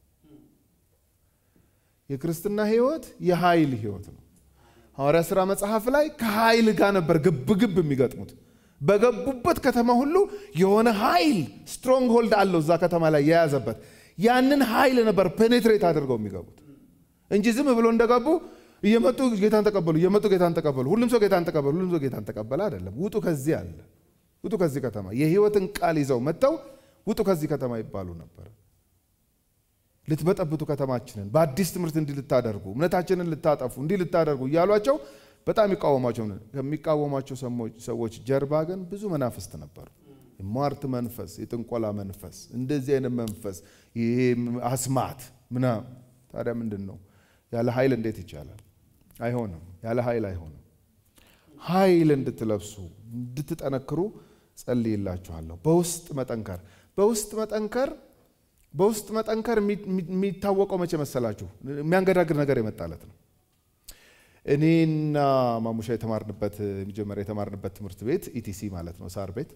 የክርስትና ህይወት የኃይል ህይወት ነው። ሐዋርያ ሥራ መጽሐፍ ላይ ከኃይል ጋር ነበር ግብ ግብ የሚገጥሙት። በገቡበት ከተማ ሁሉ የሆነ ኃይል ስትሮንግ ሆልድ አለው እዛ ከተማ ላይ የያዘበት ያንን ኃይል ነበር ፔኔትሬት አድርገው የሚገቡት እንጂ ዝም ብሎ እንደገቡ እየመጡ ጌታን ተቀበሉ፣ እየመጡ ጌታን ተቀበሉ፣ ሁሉም ሰው ጌታን ተቀበሉ፣ ሁሉም ሰው ጌታን ተቀበለ አይደለም። ውጡ ከዚህ አለ፣ ውጡ ከዚህ ከተማ የህይወትን ቃል ይዘው መጥተው ውጡ ከዚህ ከተማ ይባሉ ነበር። ልትበጠብጡ ከተማችንን በአዲስ ትምህርት እንዲህ ልታደርጉ እምነታችንን ልታጠፉ እንዲህ ልታደርጉ እያሏቸው በጣም ይቃወሟቸው። ከሚቃወሟቸው ሰዎች ጀርባ ግን ብዙ መናፍስት ነበሩ። የሟርት መንፈስ፣ የጥንቆላ መንፈስ፣ እንደዚህ አይነት መንፈስ፣ ይሄ አስማት ምናምን። ታዲያ ምንድን ነው ያለ ኃይል እንዴት ይቻላል? አይሆንም። ያለ ኃይል አይሆንም። ኃይል እንድትለብሱ እንድትጠነክሩ ጸልይላችኋለሁ። በውስጥ መጠንከር በውስጥ መጠንከር በውስጥ መጠንከር የሚታወቀው መቼ መሰላችሁ? የሚያንገዳግር ነገር የመጣለት ነው። እኔና ማሙሻ የተማርንበት መጀመሪያ የተማርንበት ትምህርት ቤት ኢቲሲ ማለት ነው፣ ሳር ቤት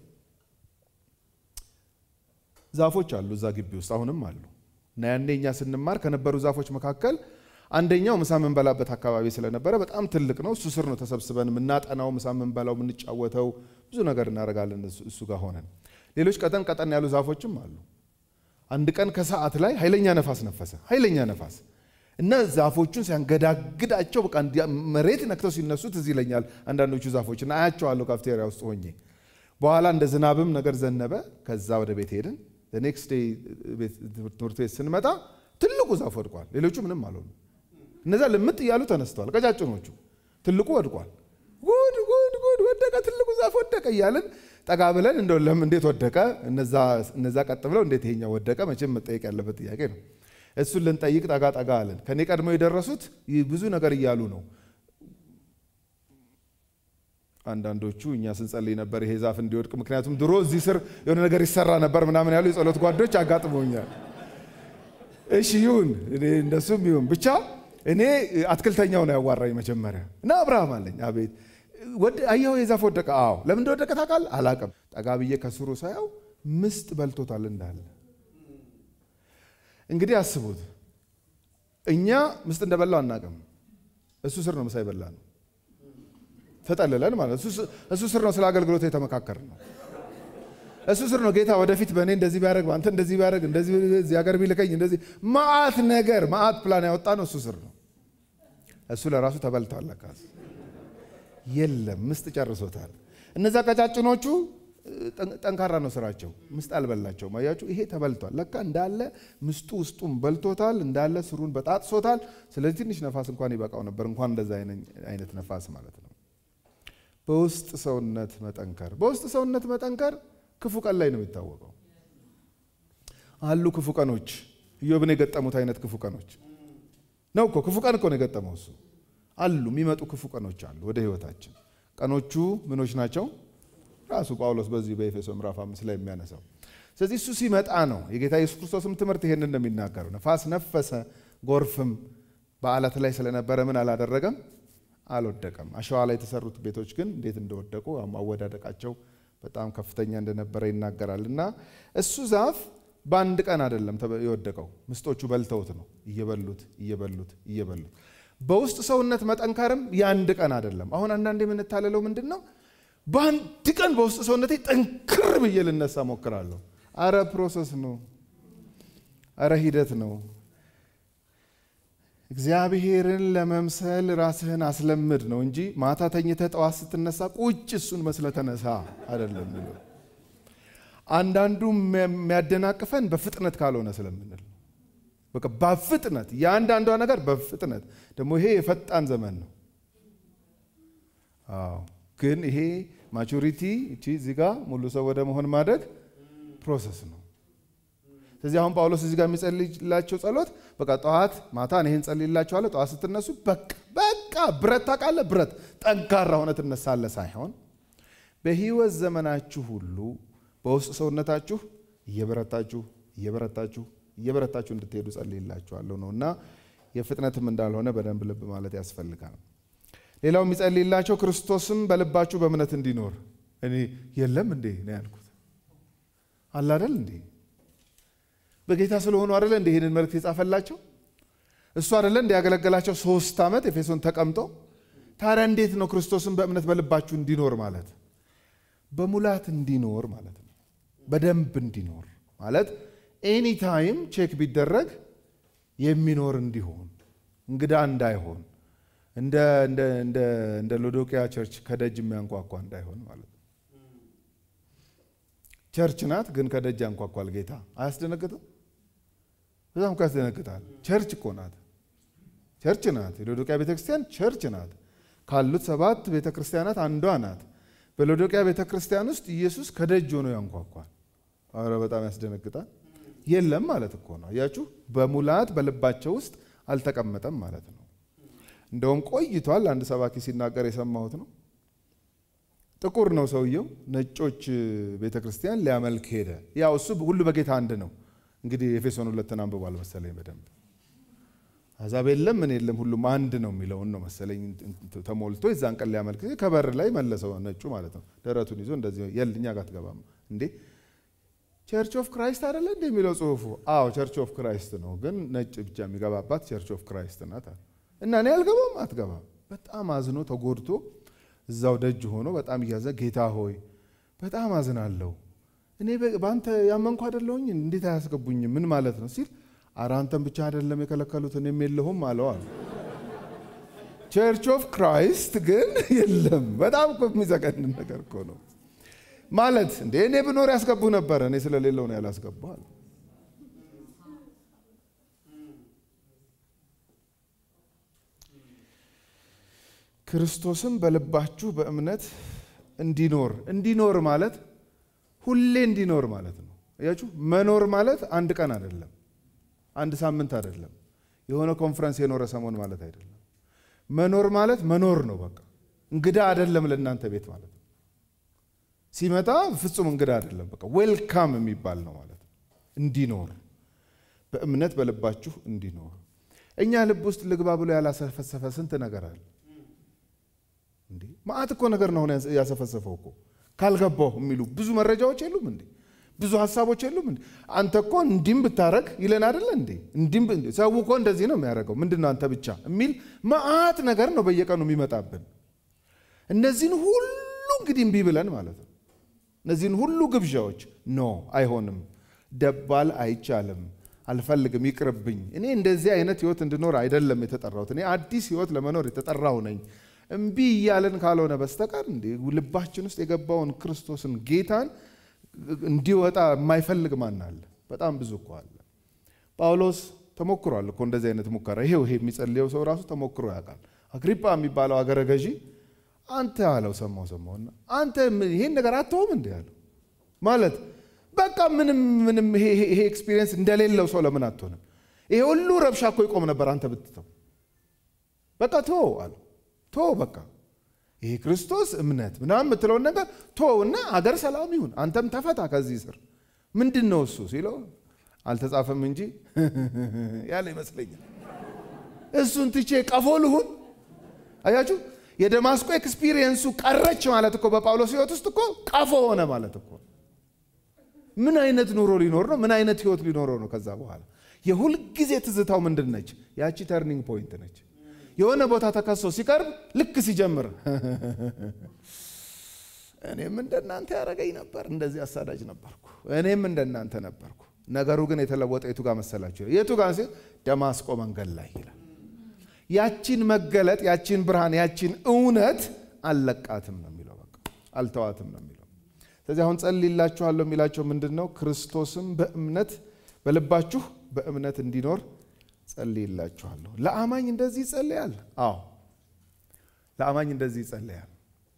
ዛፎች አሉ እዛ ግቢ ውስጥ አሁንም አሉ። እና ያኔ እኛ ስንማር ከነበሩ ዛፎች መካከል አንደኛው ምሳ የምንበላበት አካባቢ ስለነበረ በጣም ትልቅ ነው። እሱ ስር ነው ተሰብስበን የምናጠናው፣ ምሳ የምንበላው፣ የምንጫወተው፣ ብዙ ነገር እናደርጋለን እሱ ጋር ሆነን። ሌሎች ቀጠን ቀጠን ያሉ ዛፎችም አሉ። አንድ ቀን ከሰዓት ላይ ኃይለኛ ነፋስ ነፈሰ። ኃይለኛ ነፋስ እና ዛፎቹን ሲያንገዳግዳቸው በቃ መሬት ነክተው ሲነሱ ትዝ ይለኛል። አንዳንዶቹ ዛፎች እና አያቸዋለሁ ካፍቴሪያ ውስጥ ሆኜ። በኋላ እንደ ዝናብም ነገር ዘነበ። ከዛ ወደ ቤት ሄድን። ኔክስት ዴይ ትምህርት ቤት ስንመጣ ትልቁ ዛፍ ወድቋል። ሌሎቹ ምንም አልሆኑ። እነዛ ልምጥ እያሉ ተነስተዋል። ቀጫጭኖቹ ትልቁ ወድቋል። ጉድ ጉድ ጉድ ወደቀ፣ ትልቁ ዛፍ ወደቀ እያልን ጠጋ ብለን እንደው ለምን እንዴት ወደቀ? እነዛ ቀጥ ብለው እንዴት ይሄኛው ወደቀ? መቼም መጠየቅ ያለበት ጥያቄ ነው። እሱን ልንጠይቅ ጠጋ ጠጋ አለን። ከኔ ቀድሞ የደረሱት ብዙ ነገር እያሉ ነው። አንዳንዶቹ እኛ ስንጸልይ ነበር ይሄ ዛፍ እንዲወድቅ፣ ምክንያቱም ድሮ እዚህ ስር የሆነ ነገር ይሰራ ነበር ምናምን ያሉ የጸሎት ጓዶች አጋጥሞኛል። እሺ ይሁን፣ እንደሱም ይሁን ብቻ እኔ አትክልተኛው ነው ያዋራኝ መጀመሪያ እና አብርሃም አለኝ። አቤት አየሁ የዛፍ ወደቀ። አዎ ለምን እንደወደቀ ታውቃለህ? አላውቅም። ጠጋ ብዬ ከስሩ ሳያው ምስጥ በልቶታል እንዳለ። እንግዲህ አስቡት፣ እኛ ምስጥ እንደበላው አናውቅም። እሱ ስር ነው ምሳ ይበላ ነው ተጠልለን ማለት እሱ ስር ነው ስለ አገልግሎት የተመካከር ነው። እሱ ስር ነው ጌታ ወደፊት በእኔ እንደዚህ ቢያደርግ አንተ እንደዚህ ቢያደርግ እንደዚህ እዚህ ሀገር ቢልከኝ እንደዚህ ማአት ነገር ማአት ፕላን ያወጣ ነው እሱ ስር ነው። እሱ ለራሱ ተበልቷል። ለካስ የለም ምስጥ ጨርሶታል። እነዛ ቀጫጭኖቹ ጠንካራ ነው ስራቸው፣ ምስጥ አልበላቸውም። አያችሁ፣ ይሄ ተበልቷል። ለካ እንዳለ ምስጡ ውስጡም በልቶታል፣ እንዳለ ስሩን በጣጥሶታል። ስለዚህ ትንሽ ነፋስ እንኳን ይበቃው ነበር፣ እንኳን እንደዛ አይነት ነፋስ ማለት ነው። በውስጥ ሰውነት መጠንከር በውስጥ ሰውነት መጠንከር ክፉ ቀን ላይ ነው የሚታወቀው። አሉ ክፉ ቀኖች፣ ኢዮብን የገጠሙት አይነት ክፉ ቀኖች ነው እኮ። ክፉ ቀን እኮ ነው የገጠመው እሱ። አሉ የሚመጡ ክፉ ቀኖች አሉ ወደ ህይወታችን። ቀኖቹ ምኖች ናቸው? ራሱ ጳውሎስ በዚህ በኤፌሶ ምዕራፍ አምስት ላይ የሚያነሳው። ስለዚህ እሱ ሲመጣ ነው የጌታ ኢየሱስ ክርስቶስም ትምህርት ይሄንን ነው የሚናገረው። ነፋስ ነፈሰ፣ ጎርፍም በዓለት ላይ ስለነበረ ምን አላደረገም? አልወደቀም። አሸዋ ላይ የተሰሩት ቤቶች ግን እንዴት እንደወደቁ አወዳደቃቸው በጣም ከፍተኛ እንደነበረ ይናገራል። እና እሱ ዛፍ በአንድ ቀን አይደለም የወደቀው፣ ምስጦቹ በልተውት ነው እየበሉት እየበሉት እየበሉት። በውስጥ ሰውነት መጠንከርም የአንድ ቀን አይደለም። አሁን አንዳንድ የምንታለለው ምንድን ነው? በአንድ ቀን በውስጥ ሰውነቴ ጠንክር ብዬ ልነሳ ሞክራለሁ። አረ ፕሮሰስ ነው፣ አረ ሂደት ነው። እግዚአብሔርን ለመምሰል ራስህን አስለምድ ነው እንጂ ማታ ተኝተህ ጠዋት ስትነሳ ቁጭ እሱን መስለ ተነሳ አይደለም። አንዳንዱ የሚያደናቅፈን በፍጥነት ካልሆነ ስለምንል በቃ በፍጥነት የአንዳንዷ ነገር በፍጥነት ደግሞ ይሄ የፈጣን ዘመን ነው። አዎ ግን ይሄ ማቹሪቲ እቺ እዚህ ጋ ሙሉ ሰው ወደ መሆን ማደግ ፕሮሰስ ነው። ስለዚህ አሁን ጳውሎስ እዚህ ጋር የሚጸልይላቸው ጸሎት በቃ ጠዋት ማታ ይህን ጸልይላቸዋለሁ። ጠዋት ስትነሱ በቃ በቃ ብረት ታውቃለህ፣ ብረት ጠንካራ ሆነ ትነሳለህ ሳይሆን በህይወት ዘመናችሁ ሁሉ በውስጥ ሰውነታችሁ እየበረታችሁ እየበረታችሁ እየበረታችሁ እንድትሄዱ ጸልይላችኋለሁ ነው እና የፍጥነትም እንዳልሆነ በደንብ ልብ ማለት ያስፈልጋል። ሌላው የሚጸልይላቸው ክርስቶስም በልባችሁ በእምነት እንዲኖር እኔ የለም እንዴ ነው ያልኩት አላደል እንዴ በጌታ ስለሆኑ አደለ እንደ ይህንን መልእክት የጻፈላቸው እሱ አደለ እንደ ያገለገላቸው ሶስት ዓመት ኤፌሶን ተቀምጦ ታዲያ እንዴት ነው ክርስቶስን በእምነት በልባችሁ እንዲኖር ማለት በሙላት እንዲኖር ማለት ነው በደንብ እንዲኖር ማለት ኤኒ ታይም ቼክ ቢደረግ የሚኖር እንዲሆን እንግዳ እንዳይሆን እንደ ሎዶቅያ ቸርች ከደጅ የሚያንኳኳ እንዳይሆን ማለት ነው ቸርች ናት ግን ከደጅ ያንኳኳል ጌታ አያስደነግጥም በጣም እኮ ያስደነግጣል ቸርች እኮ ናት ቸርች ናት የሎዶቅያ ቤተክርስቲያን ቸርች ናት ካሉት ሰባት ቤተክርስቲያናት አንዷ ናት በሎዶቅያ ቤተክርስቲያን ውስጥ ኢየሱስ ከደጅ ሆኖ ያንኳኳል አረ በጣም ያስደነግጣል የለም ማለት እኮ ነው አያችሁ በሙላት በልባቸው ውስጥ አልተቀመጠም ማለት ነው እንደውም ቆይቷል አንድ ሰባኪ ሲናገር የሰማሁት ነው ጥቁር ነው ሰውየው ነጮች ቤተ ክርስቲያን ሊያመልክ ሄደ ያው እሱ ሁሉ በጌታ አንድ ነው እንግዲህ ኤፌሶን ሁለትን አንብቧል መሰለኝ በደንብ አሕዛብ የለም ምን የለም ሁሉም አንድ ነው የሚለውን ነው መሰለኝ ተሞልቶ የዛን ቀን ሊያመልክ ከበር ላይ መለሰው ነጩ ማለት ነው ደረቱን ይዞ እንደዚህ የል እኛ ጋር ትገባም እንዴ ቸርች ኦፍ ክራይስት አይደለ እንደ የሚለው ጽሁፉ አዎ ቸርች ኦፍ ክራይስት ነው ግን ነጭ ብቻ የሚገባባት ቸርች ኦፍ ክራይስት ናት እና እኔ አልገባም አትገባም በጣም አዝኖ ተጎድቶ እዛው ደጅ ሆኖ በጣም እያዘ ጌታ ሆይ በጣም አዝናለሁ እኔ በአንተ ያመንኩ አይደለሁኝ እንዴት አያስገቡኝም ምን ማለት ነው ሲል ኧረ አንተን ብቻ አይደለም የከለከሉት እኔም የለሁም አለዋል ቸርች ኦፍ ክራይስት ግን የለም በጣም እኮ የሚዘገንን ነገር እኮ ነው ማለት እንዴ እኔ ብኖር ያስገቡ ነበረ እኔ ስለሌለው ነው ያላስገባል ክርስቶስም በልባችሁ በእምነት እንዲኖር እንዲኖር ማለት ሁሌ እንዲኖር ማለት ነው እያችሁ መኖር ማለት አንድ ቀን አይደለም አንድ ሳምንት አይደለም የሆነ ኮንፈረንስ የኖረ ሰሞን ማለት አይደለም መኖር ማለት መኖር ነው በቃ እንግዳ አይደለም ለእናንተ ቤት ማለት ነው ሲመጣ ፍጹም እንግዳ አይደለም በቃ ዌልካም የሚባል ነው ማለት ነው እንዲኖር በእምነት በልባችሁ እንዲኖር እኛ ልብ ውስጥ ልግባ ብሎ ያላሰፈሰፈ ስንት ነገር አለ እንዴ ማአት እኮ ነገር ነው ያሰፈሰፈው እኮ ካልገባው የሚሉ ብዙ መረጃዎች የሉም እንዴ ብዙ ሀሳቦች የሉም እንዴ አንተ እኮ እንዲም ብታረግ ይለን አይደለ እንዴ እንዲም ሰው እኮ እንደዚህ ነው የሚያደርገው ምንድን ነው አንተ ብቻ የሚል ማአት ነገር ነው በየቀኑ የሚመጣብን እነዚህን ሁሉ እንግዲህ እምቢ ብለን ማለት ነው እነዚህን ሁሉ ግብዣዎች ኖ አይሆንም ደባል አይቻልም አልፈልግም ይቅርብኝ እኔ እንደዚህ አይነት ህይወት እንድኖር አይደለም የተጠራሁት እኔ አዲስ ህይወት ለመኖር የተጠራው ነኝ እምቢ እያለን ካልሆነ በስተቀር እንዲ ልባችን ውስጥ የገባውን ክርስቶስን ጌታን እንዲወጣ የማይፈልግ ማን አለ በጣም ብዙ እኮ አለ ጳውሎስ ተሞክሯል እኮ እንደዚህ አይነት ሙከራ ይሄው ይሄ የሚጸልየው ሰው ራሱ ተሞክሮ ያውቃል አግሪጳ የሚባለው አገረ ገዢ አንተ አለው ሰማው ሰማውና አንተ ይሄን ነገር አትተውም እንዲ ያለው ማለት በቃ ምንም ምንም ይሄ ኤክስፒሪየንስ እንደሌለው ሰው ለምን አትሆንም ይሄ ሁሉ ረብሻ እኮ ይቆም ነበር አንተ ብትተው በቃ ተወው አለው ቶ በቃ ይሄ ክርስቶስ እምነት ምናምን የምትለውን ነገር ቶ እና አገር ሰላም ይሁን፣ አንተም ተፈታ ከዚህ ስር ምንድን ነው እሱ ሲለው አልተጻፈም እንጂ ያለ ይመስለኛል። እሱን ትቼ ቀፎ ልሁን። አያችሁ፣ የደማስቆ ኤክስፒሪየንሱ ቀረች ማለት እኮ በጳውሎስ ሕይወት ውስጥ እኮ ቀፎ ሆነ ማለት እኮ ምን አይነት ኑሮ ሊኖር ነው? ምን አይነት ሕይወት ሊኖረው ነው? ከዛ በኋላ የሁልጊዜ ትዝታው ምንድን ነች? ያቺ ተርኒንግ ፖይንት ነች። የሆነ ቦታ ተከሶ ሲቀርብ ልክ ሲጀምር እኔም እንደናንተ ያደረገኝ ነበር፣ እንደዚህ አሳዳጅ ነበርኩ፣ እኔም እንደናንተ ነበርኩ። ነገሩ ግን የተለወጠ የቱ ጋር መሰላችሁ? የቱ ጋር ሲል ደማስቆ መንገድ ላይ ይላል። ያቺን መገለጥ፣ ያቺን ብርሃን፣ ያቺን እውነት አልለቃትም ነው የሚለው። በቃ አልተዋትም ነው የሚለው። ስለዚህ አሁን ጸልይላችኋለሁ የሚላቸው ምንድን ነው? ክርስቶስም በእምነት በልባችሁ በእምነት እንዲኖር ጸልይላችኋለሁ። ለአማኝ እንደዚህ ይጸልያል። አዎ ለአማኝ እንደዚህ ይጸልያል።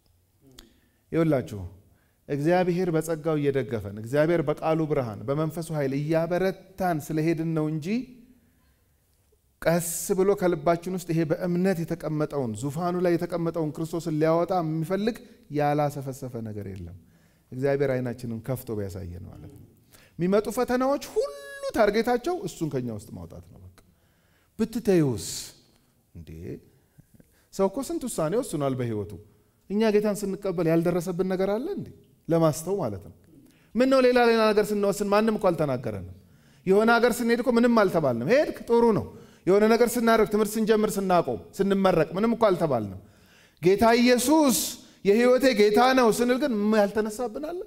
ይውላችሁ እግዚአብሔር በጸጋው እየደገፈን እግዚአብሔር በቃሉ ብርሃን በመንፈሱ ኃይል እያበረታን ስለሄድን ነው እንጂ ቀስ ብሎ ከልባችን ውስጥ ይሄ በእምነት የተቀመጠውን ዙፋኑ ላይ የተቀመጠውን ክርስቶስን ሊያወጣ የሚፈልግ ያላሰፈሰፈ ነገር የለም። እግዚአብሔር አይናችንን ከፍቶ ቢያሳየን ማለት ነው። የሚመጡ ፈተናዎች ሁሉ ታርጌታቸው እሱን ከኛ ውስጥ ማውጣት ነው። በቃ ብትተዩስ እንዴ ሰው እኮ ስንት ውሳኔ ወስኗል በህይወቱ። እኛ ጌታን ስንቀበል ያልደረሰብን ነገር አለ እንዴ? ለማስተው ማለት ነው። ምን ነው ሌላ ሌላ ነገር ስንወስን ማንም እኮ አልተናገረንም። የሆነ ሀገር ስንሄድ እኮ ምንም አልተባልንም። ሄድክ ጥሩ ነው። የሆነ ነገር ስናደርግ ትምህርት ስንጀምር፣ ስናቆም፣ ስንመረቅ ምንም እኮ አልተባልንም። ጌታ ኢየሱስ የህይወቴ ጌታ ነው ስንል ግን ያልተነሳብን አለ።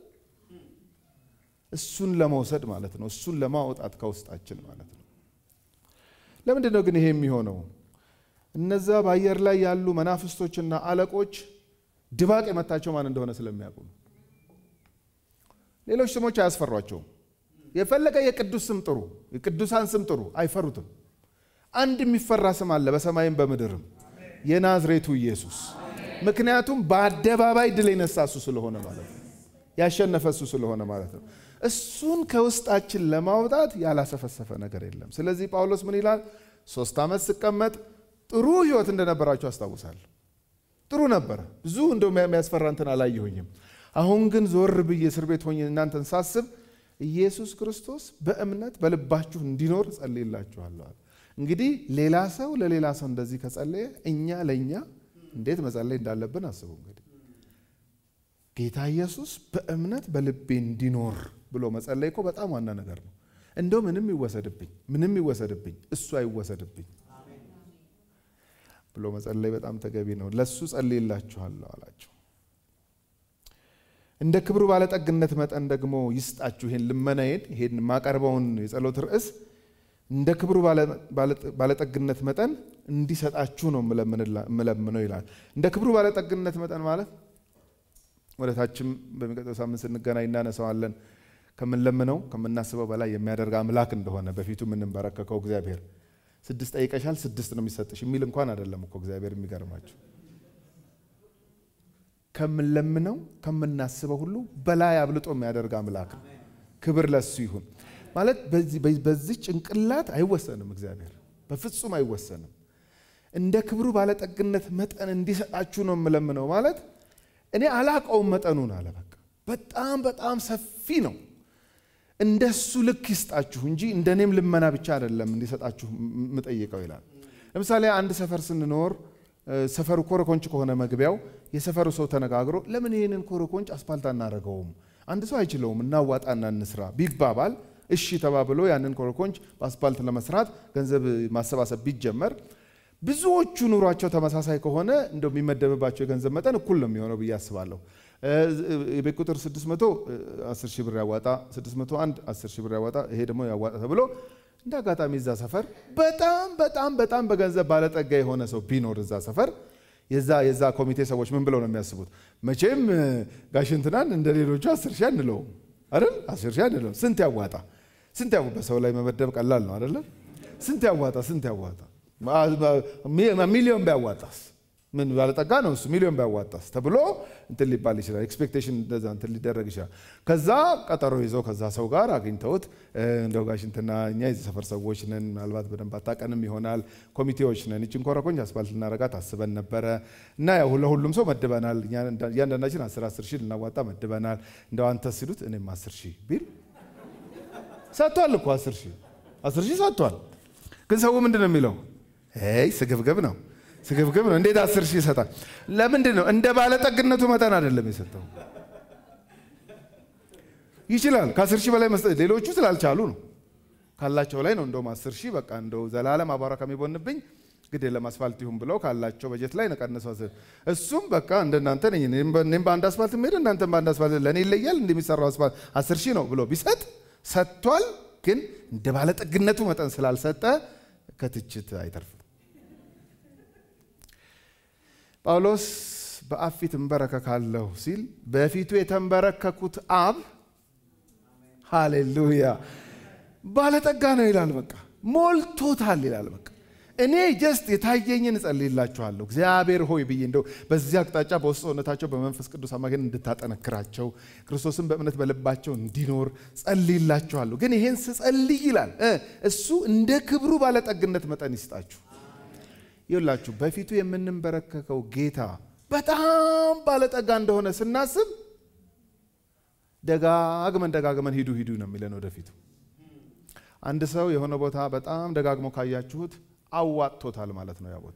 እሱን ለመውሰድ ማለት ነው። እሱን ለማውጣት ከውስጣችን ማለት ነው። ለምንድን ነው ግን ይሄ የሚሆነው? እነዛ በአየር ላይ ያሉ መናፍስቶችና አለቆች ድባቅ የመታቸው ማን እንደሆነ ስለሚያውቁ ነው። ሌሎች ስሞች አያስፈሯቸውም። የፈለገ የቅዱስ ስም ጥሩ፣ የቅዱሳን ስም ጥሩ፣ አይፈሩትም። አንድ የሚፈራ ስም አለ በሰማይም በምድርም የናዝሬቱ ኢየሱስ። ምክንያቱም በአደባባይ ድል የነሳ እሱ ስለሆነ ማለት ነው። ያሸነፈ እሱ ስለሆነ ማለት ነው። እሱን ከውስጣችን ለማውጣት ያላሰፈሰፈ ነገር የለም። ስለዚህ ጳውሎስ ምን ይላል? ሶስት ዓመት ስቀመጥ ጥሩ ህይወት እንደነበራችሁ አስታውሳለሁ። ጥሩ ነበረ። ብዙ እንደው የሚያስፈራ እንትን አላየሁኝም። አሁን ግን ዞር ብዬ እስር ቤት ሆኜ እናንተን ሳስብ ኢየሱስ ክርስቶስ በእምነት በልባችሁ እንዲኖር ጸልይላችኋለሁ። እንግዲህ ሌላ ሰው ለሌላ ሰው እንደዚህ ከጸለየ እኛ ለእኛ እንዴት መጸለይ እንዳለብን አስቡ። እንግዲህ ጌታ ኢየሱስ በእምነት በልቤ እንዲኖር ብሎ መጸለይ እኮ በጣም ዋና ነገር ነው። እንደው ምንም ይወሰድብኝ ምንም ይወሰድብኝ እሱ አይወሰድብኝ ብሎ መጸለይ በጣም ተገቢ ነው። ለሱ ጸልይላችኋለሁ አላቸው። እንደ ክብሩ ባለጠግነት መጠን ደግሞ ይስጣችሁ። ይሄን ልመናዬን ይሄን የማቀርበውን የጸሎት ርዕስ እንደ ክብሩ ባለጠግነት መጠን እንዲሰጣችሁ ነው የምለምነው ይላል። እንደ ክብሩ ባለጠግነት መጠን ማለት ወደ ታችም በሚቀጥለው ሳምንት ስንገናኝ እናነሳዋለን። ከምንለምነው ከምናስበው በላይ የሚያደርግ አምላክ እንደሆነ በፊቱ የምንበረከከው እግዚአብሔር ስድስት ጠይቀሻል፣ ስድስት ነው የሚሰጥሽ የሚል እንኳን አይደለም እኮ እግዚአብሔር። የሚገርማችሁ ከምንለምነው ከምናስበው ሁሉ በላይ አብልጦ የሚያደርግ አምላክ ነው። ክብር ለሱ ይሁን። ማለት በዚህ ጭንቅላት አይወሰንም፣ እግዚአብሔር በፍጹም አይወሰንም። እንደ ክብሩ ባለጠግነት መጠን እንዲሰጣችሁ ነው የምለምነው ማለት እኔ አላቀውም መጠኑን አለ። በቃ በጣም በጣም ሰፊ ነው። እንደሱ ልክ ይስጣችሁ እንጂ እንደ እኔም ልመና ብቻ አይደለም እንዲሰጣችሁ የምጠይቀው ይላል። ለምሳሌ አንድ ሰፈር ስንኖር ሰፈሩ ኮረኮንች ከሆነ መግቢያው የሰፈሩ ሰው ተነጋግሮ ለምን ይህንን ኮረኮንች አስፓልት አናደርገውም? አንድ ሰው አይችለውም፣ እናዋጣና እንስራ ቢባባል እሺ ተባብሎ ያንን ኮረኮንች በአስፓልት ለመስራት ገንዘብ ማሰባሰብ ቢጀመር ብዙዎቹ ኑሯቸው ተመሳሳይ ከሆነ እንደው የሚመደብባቸው የገንዘብ መጠን እኩል ነው የሚሆነው ብዬ አስባለሁ። የቤት ቁጥር 600 10 ሺህ ብር ያዋጣ፣ 601 10 ሺህ ብር ያዋጣ፣ ይሄ ደግሞ ያዋጣ ተብሎ እንደ አጋጣሚ እዛ ሰፈር በጣም በጣም በጣም በገንዘብ ባለጠጋ የሆነ ሰው ቢኖር እዛ ሰፈር የዛ የዛ ኮሚቴ ሰዎች ምን ብለው ነው የሚያስቡት? መቼም ጋሽ እንትናን እንደ ሌሎቹ 10 ሺህ አንለውም አይደል? 10 ሺህ አንለውም። ስንት ያዋጣ ስንት ያው በሰው ላይ መመደብ ቀላል ነው አይደለም? ስንት ያዋጣ ስንት ያዋጣ ሚሊዮን ቢያዋጣስ ምን ባለጠጋ ነው እሱ ሚሊዮን ቢያዋጣስ ተብሎ እንትን ሊባል ይችላል። ኤክስፔክቴሽን እንደዛ እንትን ሊደረግ ይችላል። ከዛ ቀጠሮ ይዘው ከዛ ሰው ጋር አግኝተውት እንደው ጋሽ እንትና እኛ የዚህ ሰፈር ሰዎች ነን፣ ምናልባት በደንብ አታውቀንም ይሆናል፣ ኮሚቴዎች ነን፣ ይችን ኮረኮንች አስፋልት ልናረጋት አስበን ነበረ እና ያው ለሁሉም ሰው መድበናል፣ እያንዳንዳችን አስር አስር ሺህ ልናዋጣ መድበናል። እንደው አንተ ሲሉት እኔም አስር ሺህ ቢል ሰጥቷል እኮ አስር ሺህ አስር ሺህ ሰጥቷል። ግን ሰው ምንድን ነው የሚለው? ይ ስግብግብ ነው ስግብግብ ነው። እንዴት አስር ሺህ ይሰጣል? ለምንድን ነው? እንደ ባለጠግነቱ መጠን አይደለም የሰጠው። ይችላል ከአስር ሺህ በላይ መስጠት፣ ሌሎቹ ስላልቻሉ ነው። ካላቸው ላይ ነው። እንደውም አስር ሺህ በቃ እንደው ዘላለም አቧራ ከሚቦንብኝ ግድ የለም አስፋልት ይሁን ብለው ካላቸው በጀት ላይ ነቀነሰው። እሱም በቃ እንደናንተ ነኝ እኔም በአንድ አስፋልት የምሄድ እናንተም በአንድ አስፋልት ለእኔ ይለያል እንደሚሰራው አስፋልት አስር ሺህ ነው ብሎ ቢሰጥ ሰጥቷል። ግን እንደ ባለጠግነቱ መጠን ስላልሰጠ ከትችት አይተርፍም። ጳውሎስ በአብ ፊት እንበረከካለሁ ሲል በፊቱ የተንበረከኩት አብ ሃሌሉያ ባለጠጋ ነው ይላል። በቃ ሞልቶታል ይላል። በቃ እኔ ጀስት የታየኝን እጸልይላችኋለሁ እግዚአብሔር ሆይ ብዬ እንደው በዚህ አቅጣጫ በውስጥ ሰውነታቸው በመንፈስ ቅዱስ አማካኝነት እንድታጠነክራቸው ክርስቶስን በእምነት በልባቸው እንዲኖር ጸልይላችኋለሁ። ግን ይሄን ስጸልይ ይላል እሱ እንደ ክብሩ ባለጠግነት መጠን ይስጣችሁ። ይላችሁ በፊቱ የምንንበረከከው ጌታ በጣም ባለጠጋ እንደሆነ ስናስብ ደጋግመን ደጋግመን ሂዱ ሂዱ ነው የሚለን ወደፊቱ። አንድ ሰው የሆነ ቦታ በጣም ደጋግሞ ካያችሁት አዋጥቶታል ማለት ነው ያ ቦታ።